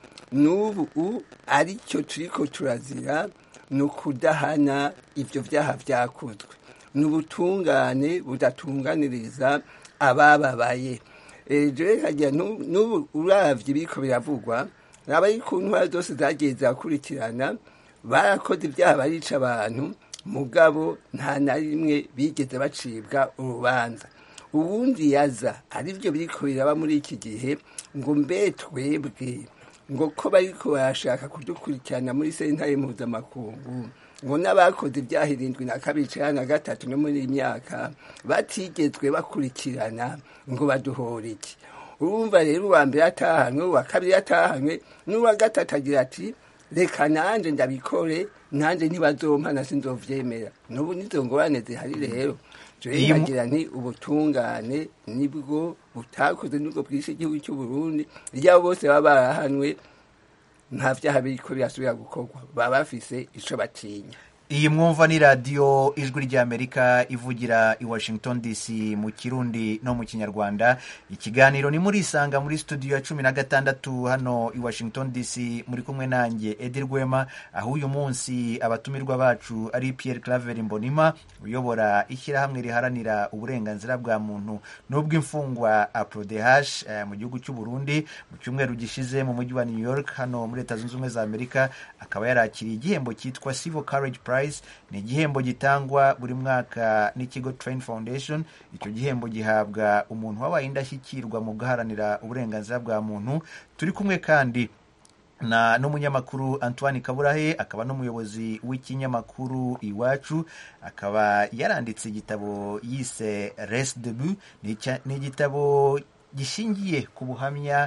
n'ubu aricyo turiko turazira ni ukudahana ibyo byaha byakozwe ni ubutungane budatunganiriza abababaye jewe kagira n'ubu uravye biriko biravugwa raba ku ntwara zose zagiye zirakurikirana barakoze ibyaha barica abantu mugabo nta na rimwe bigeze bacibwa urubanza ubundi yaza aribyo biriko biraba muri iki gihe ngo mbe twebwe ngo ko bariko barashaka kudukurikirana muri sentare mpuzamakungu ngo n'abakoze ibyaha irindwi na kabiri cana na gatatu no muri iyi myaka batigezwe bakurikirana ngo baduhore iki urumva rero uwa mbere atahanwe uwa kabiri atahanwe n'uwa gatatu agira ati reka nanje ndabikore nanje ntibazompa na sinzovyemera n'ubu nizo ngorane zihari rero jewe nkagira nti ubutungane nibwo butakoze nibwo bwishe igihugu cy'u Burundi ryabo bose baba barahanwe nta vyaha biriko birasubira gukorwa baba bafise ico batinya iyi mwumva ni radiyo ijwi ry'amerika ivugira i washington dc mu kirundi no mu kinyarwanda ikiganiro ni muri isanga muri studio ya cumi na gatandatu hano i washington dc muri kumwe nanjye edi rwema aho uyu munsi abatumirwa bacu ari pierre claver mbonima uyobora ishyirahamwe riharanira uburenganzira bwa muntu n'ubw'imfungwa aprodehash eh, mu gihugu cy'u burundi mu cyumweru gishize mu mujyi wa new york hano muri leta zunze ubumwe za amerika akaba yarakiriye igihembo cyitwa civil courage prize ni igihembo gitangwa buri mwaka n'ikigo train foundation icyo gihembo gihabwa umuntu wabaye indashyikirwa mu guharanira uburenganzira bwa muntu turi kumwe kandi na n'umunyamakuru antoine kaburahe akaba n'umuyobozi w'ikinyamakuru iwacu akaba yaranditse igitabo yise res debu ni igitabo gishingiye ku buhamya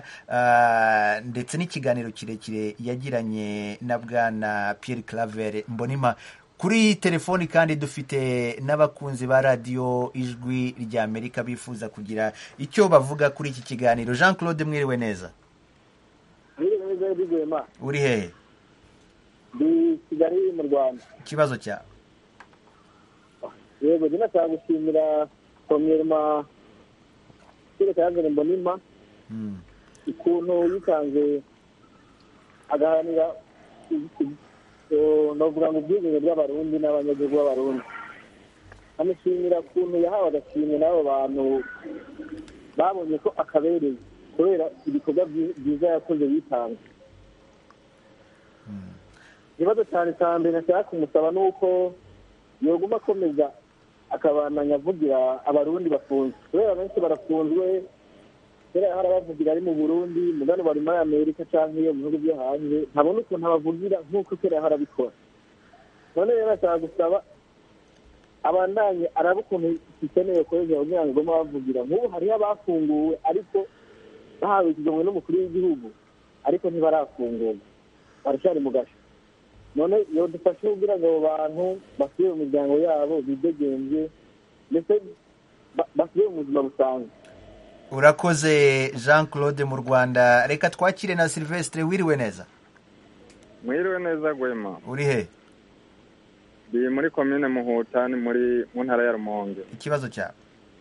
uh, ndetse n'ikiganiro kirekire yagiranye na bwana Pierre Claver Mbonima kuri telefoni kandi dufite n'abakunzi ba radiyo ijwi rya Amerika bifuza kugira icyo bavuga kuri iki kiganiro Jean Claude mwiriwe neza uri hehe ndi kigali mu rwanda ikibazo cyawe yego njye nashaka gushimira komyerma kire kayazere mbonima ukuntu yitanze agaharanira novuga ngo ubwigenge bw'abarundi n'abanyagihugu b'abarundi amushimira ukuntu yahawe agashimwe n'abo bantu babonye ko akabereye kubera ibikorwa byiza yakoze yitanga ikibazo cyane cya mbere nashaka kumusaba ni uko yoguma akomeza akabananya avugira abarundi bafunzwe kubera benshi barafunzwe kera hari abavugira ari mu burundi mugano bari muri amerika cyangwa iyo mu bihugu byo hanze ntabona ukuntu abavugira nk'uko kera yahora abikora none rero ashaka gusaba abandanye araba ukuntu gikeneye kugira kugira ngo igome bavugira nk'ubu hariho abafunguwe ariko bahawe ikigomwe n'umukuru w'igihugu ariko ntibarafungurwa baracyari mu gasho none iyo dufashe kugira ngo abo bantu basubire mu miryango yabo bidegembye ndetse basubire mu buzima busanzwe urakoze jean claude mu rwanda reka twakire na silvestre wiriwe neza mwiriwe neza gwema uri he ndi muri komine muhuta ni muri mu ntara ya rumonge ikibazo cyawe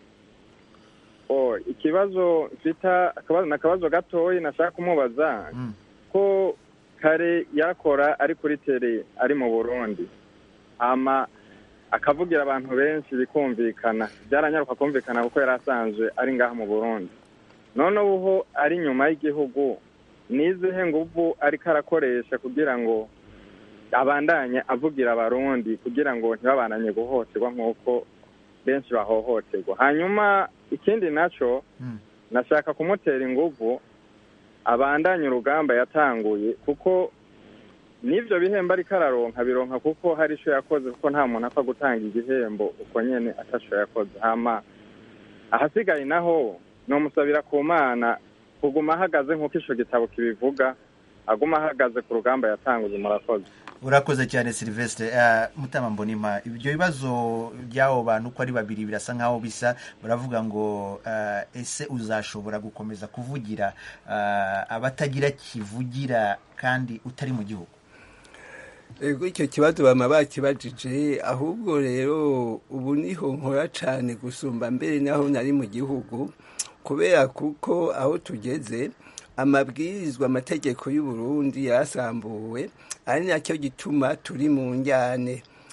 oh ikibazo mfite ni akabazo gatoya nashaka kumubaza ko kare yakora ari kuri tere ari mu burundi ama akavugira abantu benshi bikumvikana byaranyaruka kumvikana kuko yari asanzwe ari ngaha mu burundi none ubu ari inyuma y'igihugu n'izihe nguvu ariko arakoresha kugira ngo abandanye avugira abarundi kugira ngo ntibabananye guhohoterwa nk'uko benshi bahohoterwa hanyuma ikindi nacyo nashaka kumutera inguvu abandanye urugamba yatanguye kuko n'ibyo bihembo ariko araronka bironka kuko hari icyo yakoze kuko nta muntu apfa gutanga igihembo uko nyine ataco yakoze hama ahasigaye naho nomusabira ku mana kuguma ahagaze nk'uko ico gitabo kibivuga aguma ahagaze ku rugamba yatanguye murakoze urakoze cyane silvestre uh, mutama mbonima ibyo bibazo by'abo bantu uko ari babiri birasa nk'aho bisa baravuga ngo uh, ese uzashobora gukomeza kuvugira uh, abatagira kivugira kandi utari mu gihugu ego icyo kibazo bama bakibajije ahubwo rero ubu niho nkora cyane gusumba mbere naho nari mu gihugu kubera kuko aho tugeze amabwirizwa amategeko y'u Burundi yasambuwe ari nacyo gituma turi mu njyane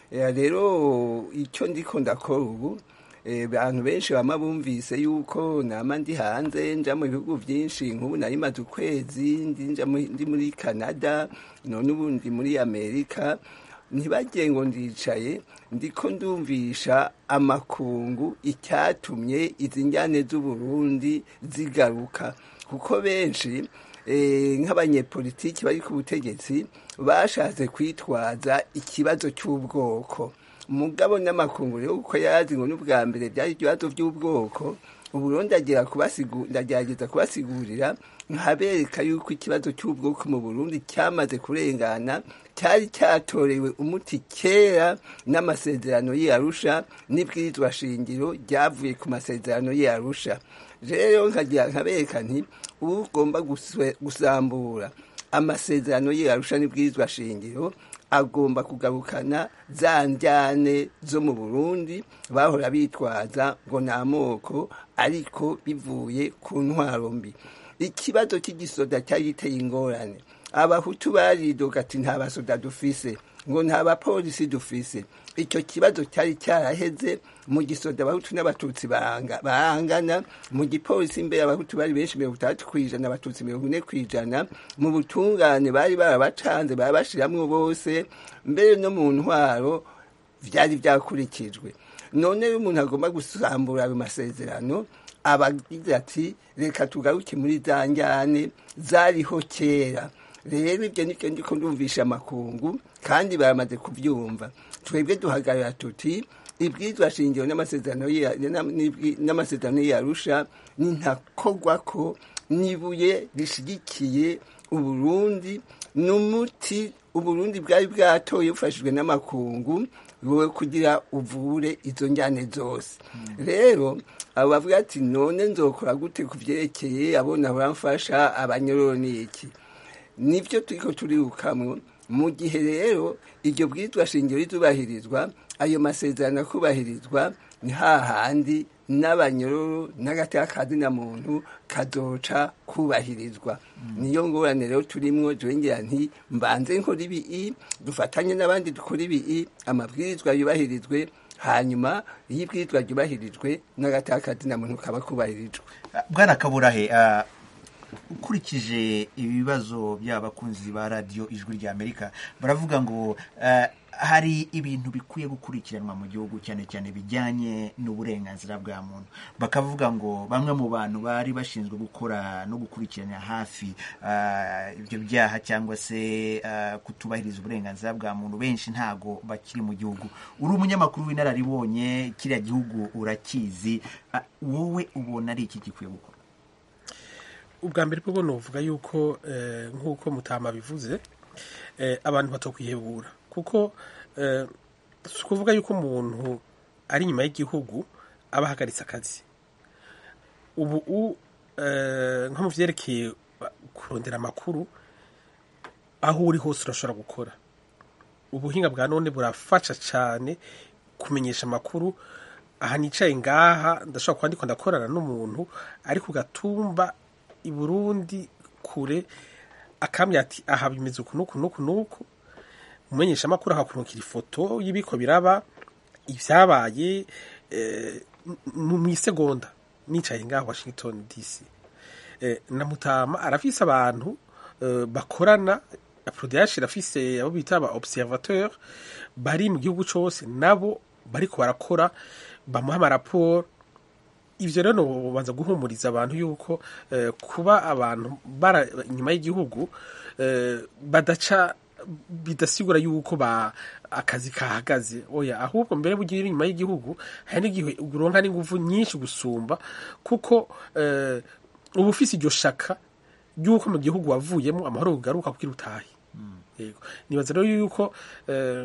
Eh, rero icyo ndiko ndakora ubu eh, abantu benshi bama bumvise yuko nama ndi hanze nja mu bihugu byinshi nk'ubu nari maze ukwezi ndi nja mu- ndi muri canada none ubu ndi muri amerika ntibagire ngo ndicaye ndiko ndumvisha amakungu icyatumye izi njyane z'uburundi zigaruka kuko benshi eh, nk'abanyepolitiki bari ku butegetsi bashatse kwitwaza ikibazo cy'ubwoko mugabo n'amakungu rero uko yazi ngo n'ubwa mbere byari ibibazo by'ubwoko uburundi agira kubasigu- ndagerageza kubasigurira nkabereka yuko ikibazo cy'ubwoko mu burundi cyamaze kurengana cyari cyatorewe umuti kera n'amasezerano y'arusha n'ibwirizwa shingiro ryavuye ku masezerano y'arusha rero nkagira nkabereka nti ugomba guswe- gusambura amasezerano y'arusha n'ibwirizwa shingiro agomba kugarukana za njyane zo mu burundi bahora bitwaza ngo ni amoko ariko bivuye ku ntwaro mbi ikibazo cy'igisoda cyari giteye ingorane abahutu baridoga ati nta basoda dufise ngo nta bapolisi dufise icyo kibazo cyari cyaraheze mu gisoda abahutu n'abatutsi baranga- barangana mu gipolisi imbere abahutu bari benshi mirongo itandatu ku ijana abatutsi mirongo ine ku ijana mu butungane bari barabacanze barabashiramwo bose mbere no mu ntwaro byari byakurikijwe none iyo umuntu agomba gusambura ayo masezerano aba agize ati reka tugaruke muri za njyane zariho kera rero ibyo nibyo ndiko ndumvisha amakungu kandi baramaze kubyumva twebwe duhagarara tuti ibwirizwa shingiro n'amasezerano ya- na- n'ibwi- n'amasezerano yarusha ni ntakogwa ko n'ibuye rishigikiye uburundi n'umuti uburundi bwari bwatoye bufashijwe n'amakungu wowe kugira uvure izo njyane zose rero abo bavuga ati none nzokora gute ku byerekeye abona baramfasha abanyororo ni iki nibyo turiko turirukamwo mu gihe rero iryo bwirizwa shingiro rizubahirizwa ayo masezerano akubahirizwa ni hahandi n'abanyororo n'agateka kazina muntu kazoca kubahirizwa niyo ngorane rero turimwo jongera nti mbanze nkora ibii dufatanye n'abandi dukora ibii amabwirizwa yubahirizwe hanyuma iyo ibwirizwa ryubahirijwe n'agateka kazina muntu kaba kubahirijwe bwana kaburahe ah, ukurikije ibibazo by'abakunzi ba radiyo ijwi rya amerika baravuga ngo ah, hari ibintu bikwiye gukurikiranwa mu gihugu cyane cyane bijyanye n'uburenganzira bwa muntu bakavuga ngo bamwe mu bantu bari bashinzwe gukora no gukurikirana hafi ah, ibyo byaha cyangwa se ah, kutubahiriza uburenganzira bwa muntu benshi ntago bakiri mu gihugu uri umunyamakuru w'inararibonye kiriya gihugu urakizi Ah, wowe ubona ari iki gikwiye gukora ubwa mbere bwo nuvuga yuko eh, nk'uko mutama bivuze eh, abantu batokwihebura kuko eh, si ukuvuga yuko umuntu ari inyuma y'igihugu aba ahagaritse akazi ubu u- eh, nko mu vyerekeye kurondera amakuru aho uri hose urashobora gukora ubuhinga bwa none burafasha cyane kumenyesha amakuru aha nicaye ngaha ndashobora kuba ndiko ndakorana n'umuntu ari ku gatumba i burundi kure akambwira ati aha bimeze uku n'uku n'uku n'uku umumenyesha amakuru akakurukira ifoto y'ibiko biraba ibyabaye eh, n- mu isegonda nicaye ngaho washington dc eh, na mutama arafise abantu eh, bakorana aprodh irafise abo bita aba observateur bari mu gihugu cose nabo bariko barakora bamuha amaraporo ivyo rero nobanza guhumuriza abantu yuko eh, kuba abantu bara inyuma y'igihugu eh, badaca bidasigura yuko ba akazi kahagaze oya ahubwo mbere bugira inyuma y'igihugu hari n'igihe uronka n'inguvu nyinshi gusumba kuko eh, uba ufise iryo shaka ry'uko mu gihugu wavuyemo amahoro kugaruka kugira utahe yego nibaza rero yuko eh,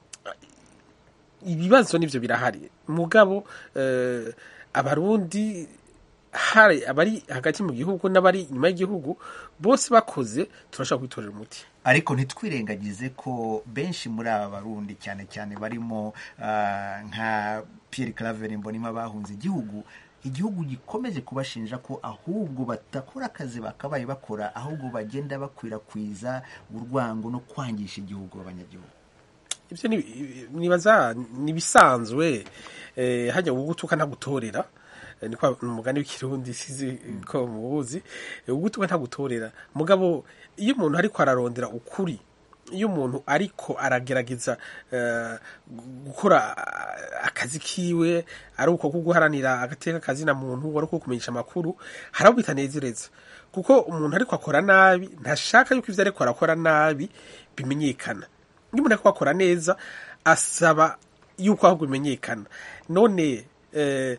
ibibazo nivyo birahari mugabo eh, abarundi hari abari hagati mu gihugu n'abari inyuma y'igihugu bose bakoze turashobora kwitorera umuti ariko ntitwirengagize ko benshi muri aba barundi cyane cyane barimo ah, nka Pierre Claver Mbonima bahunze igihugu igihugu gikomeje kubashinja ko ahubwo badakora akazi bakabaye bakora ahubwo bagenda bakwirakwiza urwango no kwangisha igihugu abanyagihugu ibyo ni- nibaza nibisanzwe eh, hajya ugutuka ntagutorera Eh, niko umugani w'ikirundi sizi ko mubuzi Eh, ugutuka ntagutorera mugabo iyo umuntu ariko ararondera ukuri iyo umuntu ariko aragerageza eh, gukora ah, akazi kiwe ari uko ko guharanira agateka kazina muntu ari uko kumenyesha amakuru hari abo bitanezereza kuko umuntu ariko akora nabi ntashaka yuko ivyo ariko arakora nabi bimenyekana iyo umuntu ariko akora neza asaba yuko ahubwo bimenyekana none eh,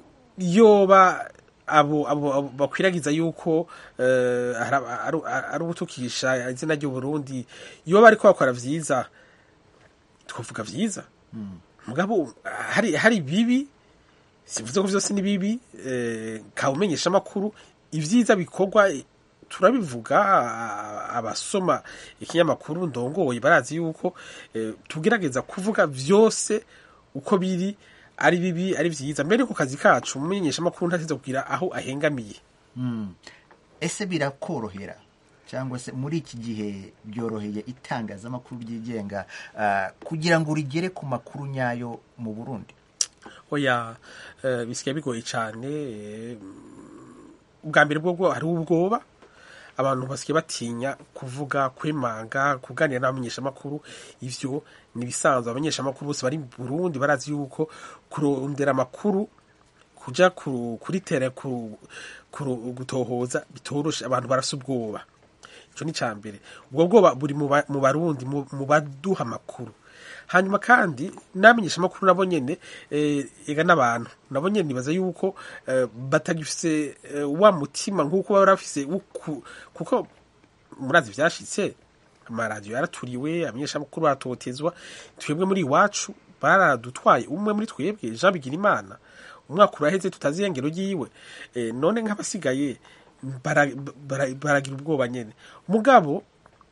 yoba abo abo abo bakwiragiza yuko eh, ari- ari- ari ugutukisha izina ry'uburundi yoba ariko bakora vyiza twavuga vyiza mugabo hari hari bibi sivuze ko vyose ni bibi eh, kawumenyesha amakuru ivyiza bikorwa eh, turabivuga a- abasoma ikinyamakuru ndongoye barazi yuko eh, tugerageza kuvuga vyose uko biri ari bibi ari vyiza mbere ku kazi kacu umumenyesha amakuru ntateze kugira aho ahengamiye Mm. ese birakorohera cyangwa se muri iki gihe byoroheye itangazamakuru ryigenga ah, kugira ngo rigere ku makuru nyayo mu burundi oya eh, bisigaye bigoye cyane eh, ubwa mbere bwo hari ubwoba abantu basigaye batinya kuvuga kwemanga kuganira n'abamenyeshamakuru ivyo ni ibisanzwe abamenyeshamakuru bose bari mu burundi barazi yuko kurondera amakuru kuja ku- kuri tere ku- ku- gutohoza bitoroshe abantu barasa ubwoba ico ni ca mbere ubwo bwoba buri mu ba- mu barundi mu mu baduha amakuru hanyuma kandi n'amenyesha amakuru nabo nyene eh, ega n'abantu nabo nyene nibaza yuko eh, batagifise eh, wa mutima nk'uko baba bafise wo ku- kuko murazi vyashitse amaradiyo yaraturiwe abanyeshamakuru baratotezwa twebwe muri iwacu baradutwaye umwe muri twebwe jean bigirimana umwaka uraheze tutazi irengero ryiwe eh, none nk'abasigaye bara- bara- baragira ubwoba nyene mugabo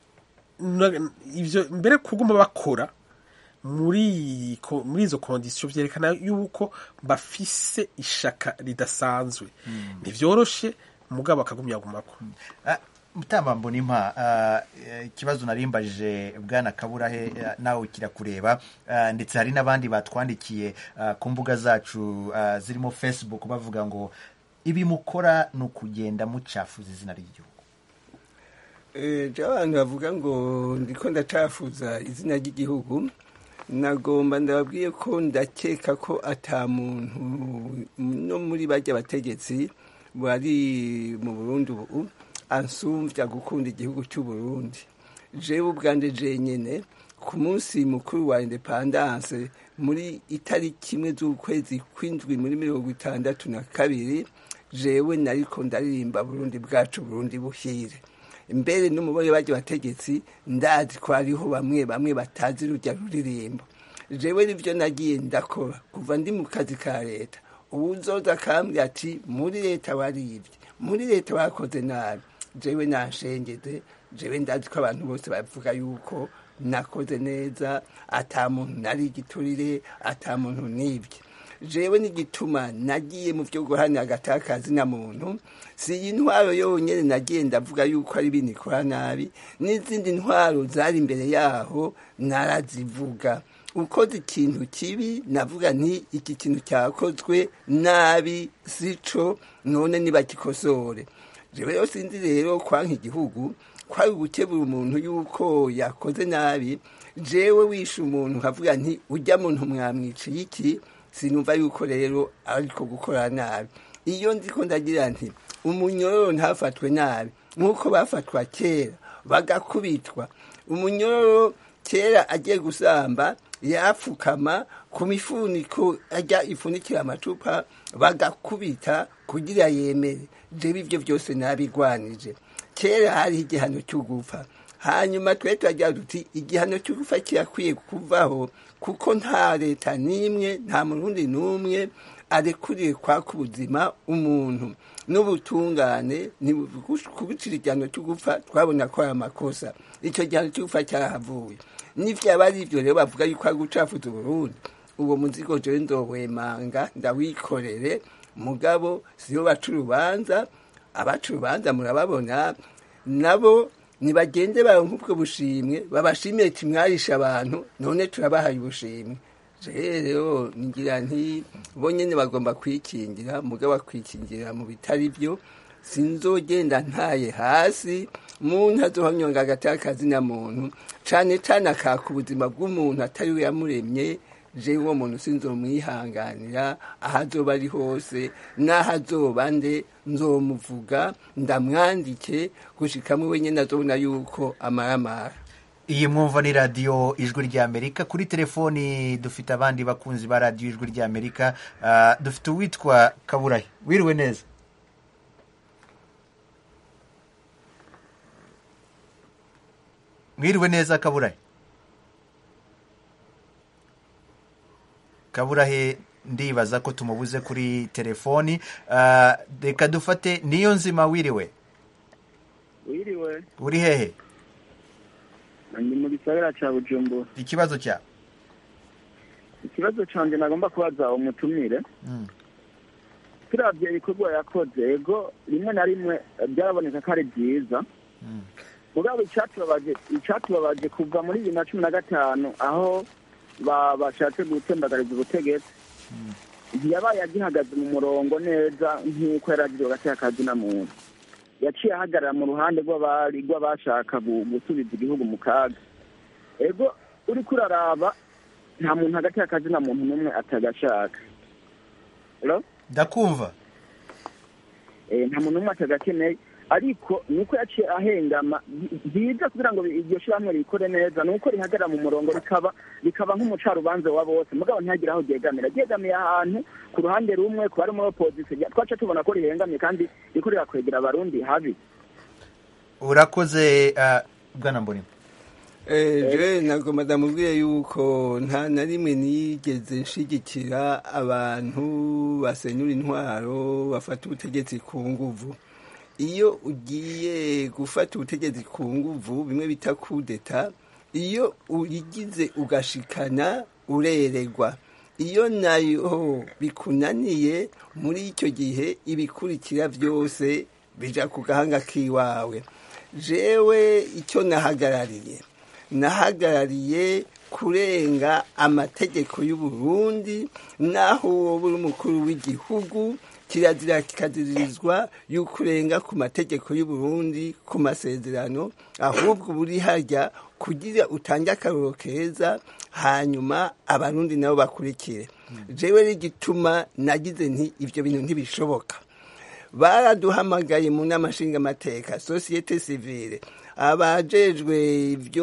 na- ivyo mbere kuguma bakora muri ko- muri izo kondisiyo vyerekana yuko bafise ishaka ridasanzwe ntivyoroshe mugabo akagumya gumako Ah, mutamba mbonimpa ah, eh, ikibazo narimbajije bwana kaburahe ah, nawe kirakureba ah, ndetse hari n'abandi batwandikiye ah, ku mbuga zacu ah, zirimo facebook bavuga ngo ibi mukora ni ukugenda mucafuza izina ry'igihugu Eh, je abantu bavuga ngo ndiko ndacafuza izina ry'igihugu nagomba ndababwiye ko ndakeka ko ata muntu no muri bajya bategetsi bari mu Burundi ubu ansumvya gukunda igihugu cy'u Burundi jewe ubwanje jenyene ku munsi mukuru wa independance muri itariki imwe z'ukwezi kw'indwi muri mirongo itandatu na kabiri jewe nariko ndaririmba Burundi bwacu Burundi buhire mbere n'umubare bajya bategetsi ndazi ko hariho bamwe bamwe batazi rujya ruririmbo jewe nivyo nagiye ndakora kuva ndi mu kazi ka leta ubu uzoza akambwira ati muri leta waribye muri leta wakoze nabi jewe nanshengeze jewe ndazi ko abantu bose bavuga yuko nakoze neza ata muntu nari igiturire ata muntu nibye jewe n'igituma nagiye mu byo guhanira agatakazi na muntu si iyi ntwaro yonyine nagiye ndavuga yuko ari ibintu ikora nabi n'izindi ntwaro zari imbere yaho narazivuga ukoze ikintu kibi navuga nti iki kintu cyakozwe nabi sico none nibagikosore jewe rero sinzi rero kwanka igihugu kwari ugukebura umuntu yuko yakoze nabi jewe wishe umuntu nkavuga nti ujya muntu mwamwiciye iki sinumva yuko rero ariko gukora nabi iyo nziko ndagira nti umunyororo ntafatwe nabi nk'uko bafatwa kera bagakubitwa umunyororo kera agiye gusamba yapfukama ku mifuniko ajya ifunikira amacupa bagakubita kugira yemere jewe ibyo byose nabigwanije kera hariho igihano cyo gupfa hanyuma twe turagira duti igihano cyo gupfa kirakwiye kuvaho kuko nta leta n'imwe nta murundi n'umwe arekuriye kwaka ubuzima umuntu n'ubutungane kubicira igihano cyo gupfa twabona ko ari amakosa icyo gihano cyo gupfa cyarahavuye n'ivyaba ari ivyo rero bavuga yuko ari gucafuza uburundi uwo muzigo jewe ndowemanga ndawikorere mugabo siyo baca urubanza abaca urubanza murababona nabo nibagende baronka ubwo bushimwe babashimire ati mwarisha abantu none turabahaye ubushimwe rero ngira nti bo nyene bagomba kwikingira mugabo bakwikingira mu bitari byo sinzogenda ntaye hasi muntu azohanyonga agatakazi na muntu cane cane akaka ubuzima bw'umuntu atari we yamuremye je uwo muntu sinzomwihanganira aho azoba ari hose n'aho azoba nde nzomuvuga ndamwandike gushikamwe wenyene azobona yuko amaramara iyi mwumva ni radiyo ijwi ry'amerika kuri telefoni dufite abandi bakunzi ba radiyo ijwi ry'amerika Ah, dufite uwitwa kaburahe wiriwe neza mwiriwe neza kaburahe kaburahe ndibaza ko tumubuze kuri telefoni Ah, reka dufate niyo nzima wiriwe wiriwe uri hehe ni mu gisagara ca bujumbura ikibazo cya ikibazo canje nagomba kubaza umutumire turavye ibikorwa yakoze ego rimwe na rimwe byaraboneka ko ari byiza mugabo icatubabaje icatubabaje kuva muri bibiri na cumi na gatanu aho ba- bashatse gutembagariza ubutegetsi ntiyabaye agihagaze mu murongo neza nk'uko yari agiriwe gateka kazi na muntu yaciye ahagarara mu ruhande rw'abari rw'abashaka gu- gusubiza igihugu mu kaga ego uriko uraraba nta muntu hagati y'akazi na muntu n'umwe atagashaka Hello? ndakumva Eh, nta muntu n'umwe atagakeneye ariko nuko yaciye ahengama bi- byiza kugira ngo iryo shyirahamwe rikore neza ni uko rihagarara mu murongo rikaba rikaba nk'umucarubanza wa bose mugabo ntihagire aho ryegamira ryegamiye ahantu ku ruhande rumwe ku bari muri opozisiyo twaca tubona ko rihengamye kandi riko rirakwegera abarundi habi urakoze ah, bwana mbonima je ntabwo madamu ubwiye yuko nta na rimwe nigeze nshigikira abantu basenyura intwaro bafata ubutegetsi ku nguvu iyo ugiye gufata ubutegetsi ku nguvu bimwe bita kudeta iyo uyigize ugashikana ureregwa iyo nayo bikunaniye muri icyo gihe ibikurikira byose bija ku gahanga k'iwawe jewe icyo nahagarariye nahagarariye kurenga amategeko y'u Burundi naho wowe uri umukuru w'igihugu kirazira kikaziririzwa y'uko urenga ku mategeko y'u Burundi ku masezerano ahubwo buri hajya kugira utange akaroro keza hanyuma abarundi nabo bakurikire jewe rigituma nagize nti ibyo bintu ntibishoboka baraduhamagaye mu nama nshingamateka sosiyete sivile abajejwe ibyo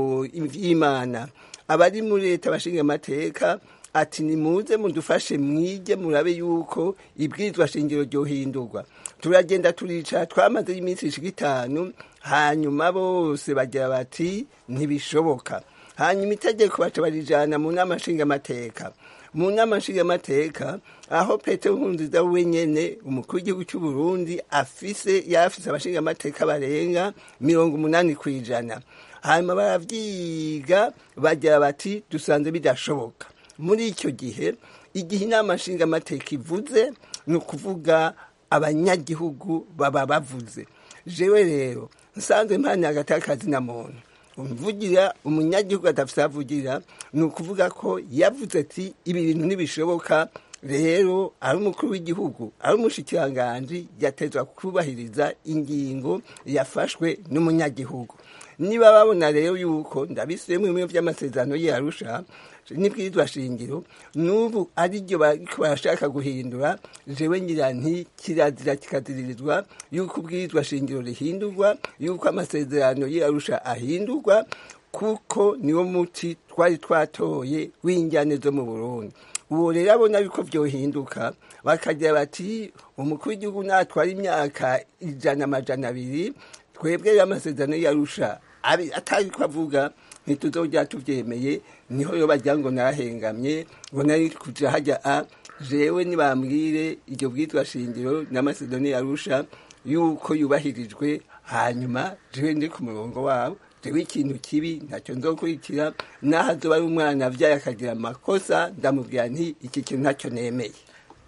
ivy'imana abari muri leta bashinga amateka ati nimuze mudufashe mwige murabe yuko ibwirizwa shingiro ryohindurwa turagenda turicara twamaze iminsi ishika itanu hanyuma bose bagira bati ntibishoboka hanyuma itegeko baca barijana mu nama nshingamateka mu nama nshingamateka aho petero nkurunziza wenyene umukuru w'igihugu cy'u burundi afise yarafise abashingamateka barenga mirongo umunani ku ijana hanyuma baravyiga bagira bati dusanze bidashoboka muri icyo gihe igihe inama nshingamateka ivuze ni ukuvuga abanyagihugu baba bavuze jewe rero nsanzwe mpaniye agatakazi na muntu umvugira umunyagihugu adafite avugira ni ukuvuga ko yavuze ati ibi bintu ntibishoboka rero ari umukuru w'igihugu ari umushikiranganji yatezwa kubahiriza ingingo yafashwe n'umunyagihugu niba babona rero yuko ndabisubiyemo bimwe by'amasezerano yarusha n'ibwirizwa shingiro n'ubu ariryo bariko barashaka guhindura jewe ngira nti kirazira kikaziririzwa yuko ubwirizwa shingiro rihindurwa yuko amasezerano yarusha ahindurwa kuko niwo muti twari twatoye w'injyane zo mu burundi uwo rero abona yuko vyohinduka bakagira bati umukuru w'igihugu natwara imyaka ijana amajana abiri twebwe rero amasezerano yarusha atari ko avuga ntituzojya tubyemeye niho yo bajya ngo nahengamye ngo nari kuja hajya a jewe nibambwire iryo bwitwa shingiro n'amasezerano yarusha yuko yubahirijwe hanyuma jewe ndi ku murongo wabo jewe ikintu kibi ntacyo nzokurikira naho azoba ari umwana avyaye akagira amakosa ndamubwira nti iki kintu ntacyo nemeye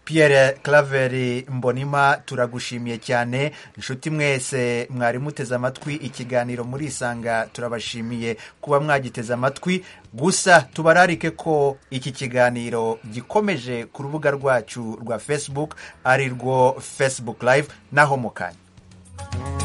Pierre Claver Mbonima turagushimiye cyane inshuti mwese mwari muteze amatwi ikiganiro muri isanga turabashimiye kuba mwagiteze amatwi gusa tubararike ko iki kiganiro gikomeje ku rubuga rwacu rwa Facebook ari rwo Facebook Live naho mu kanya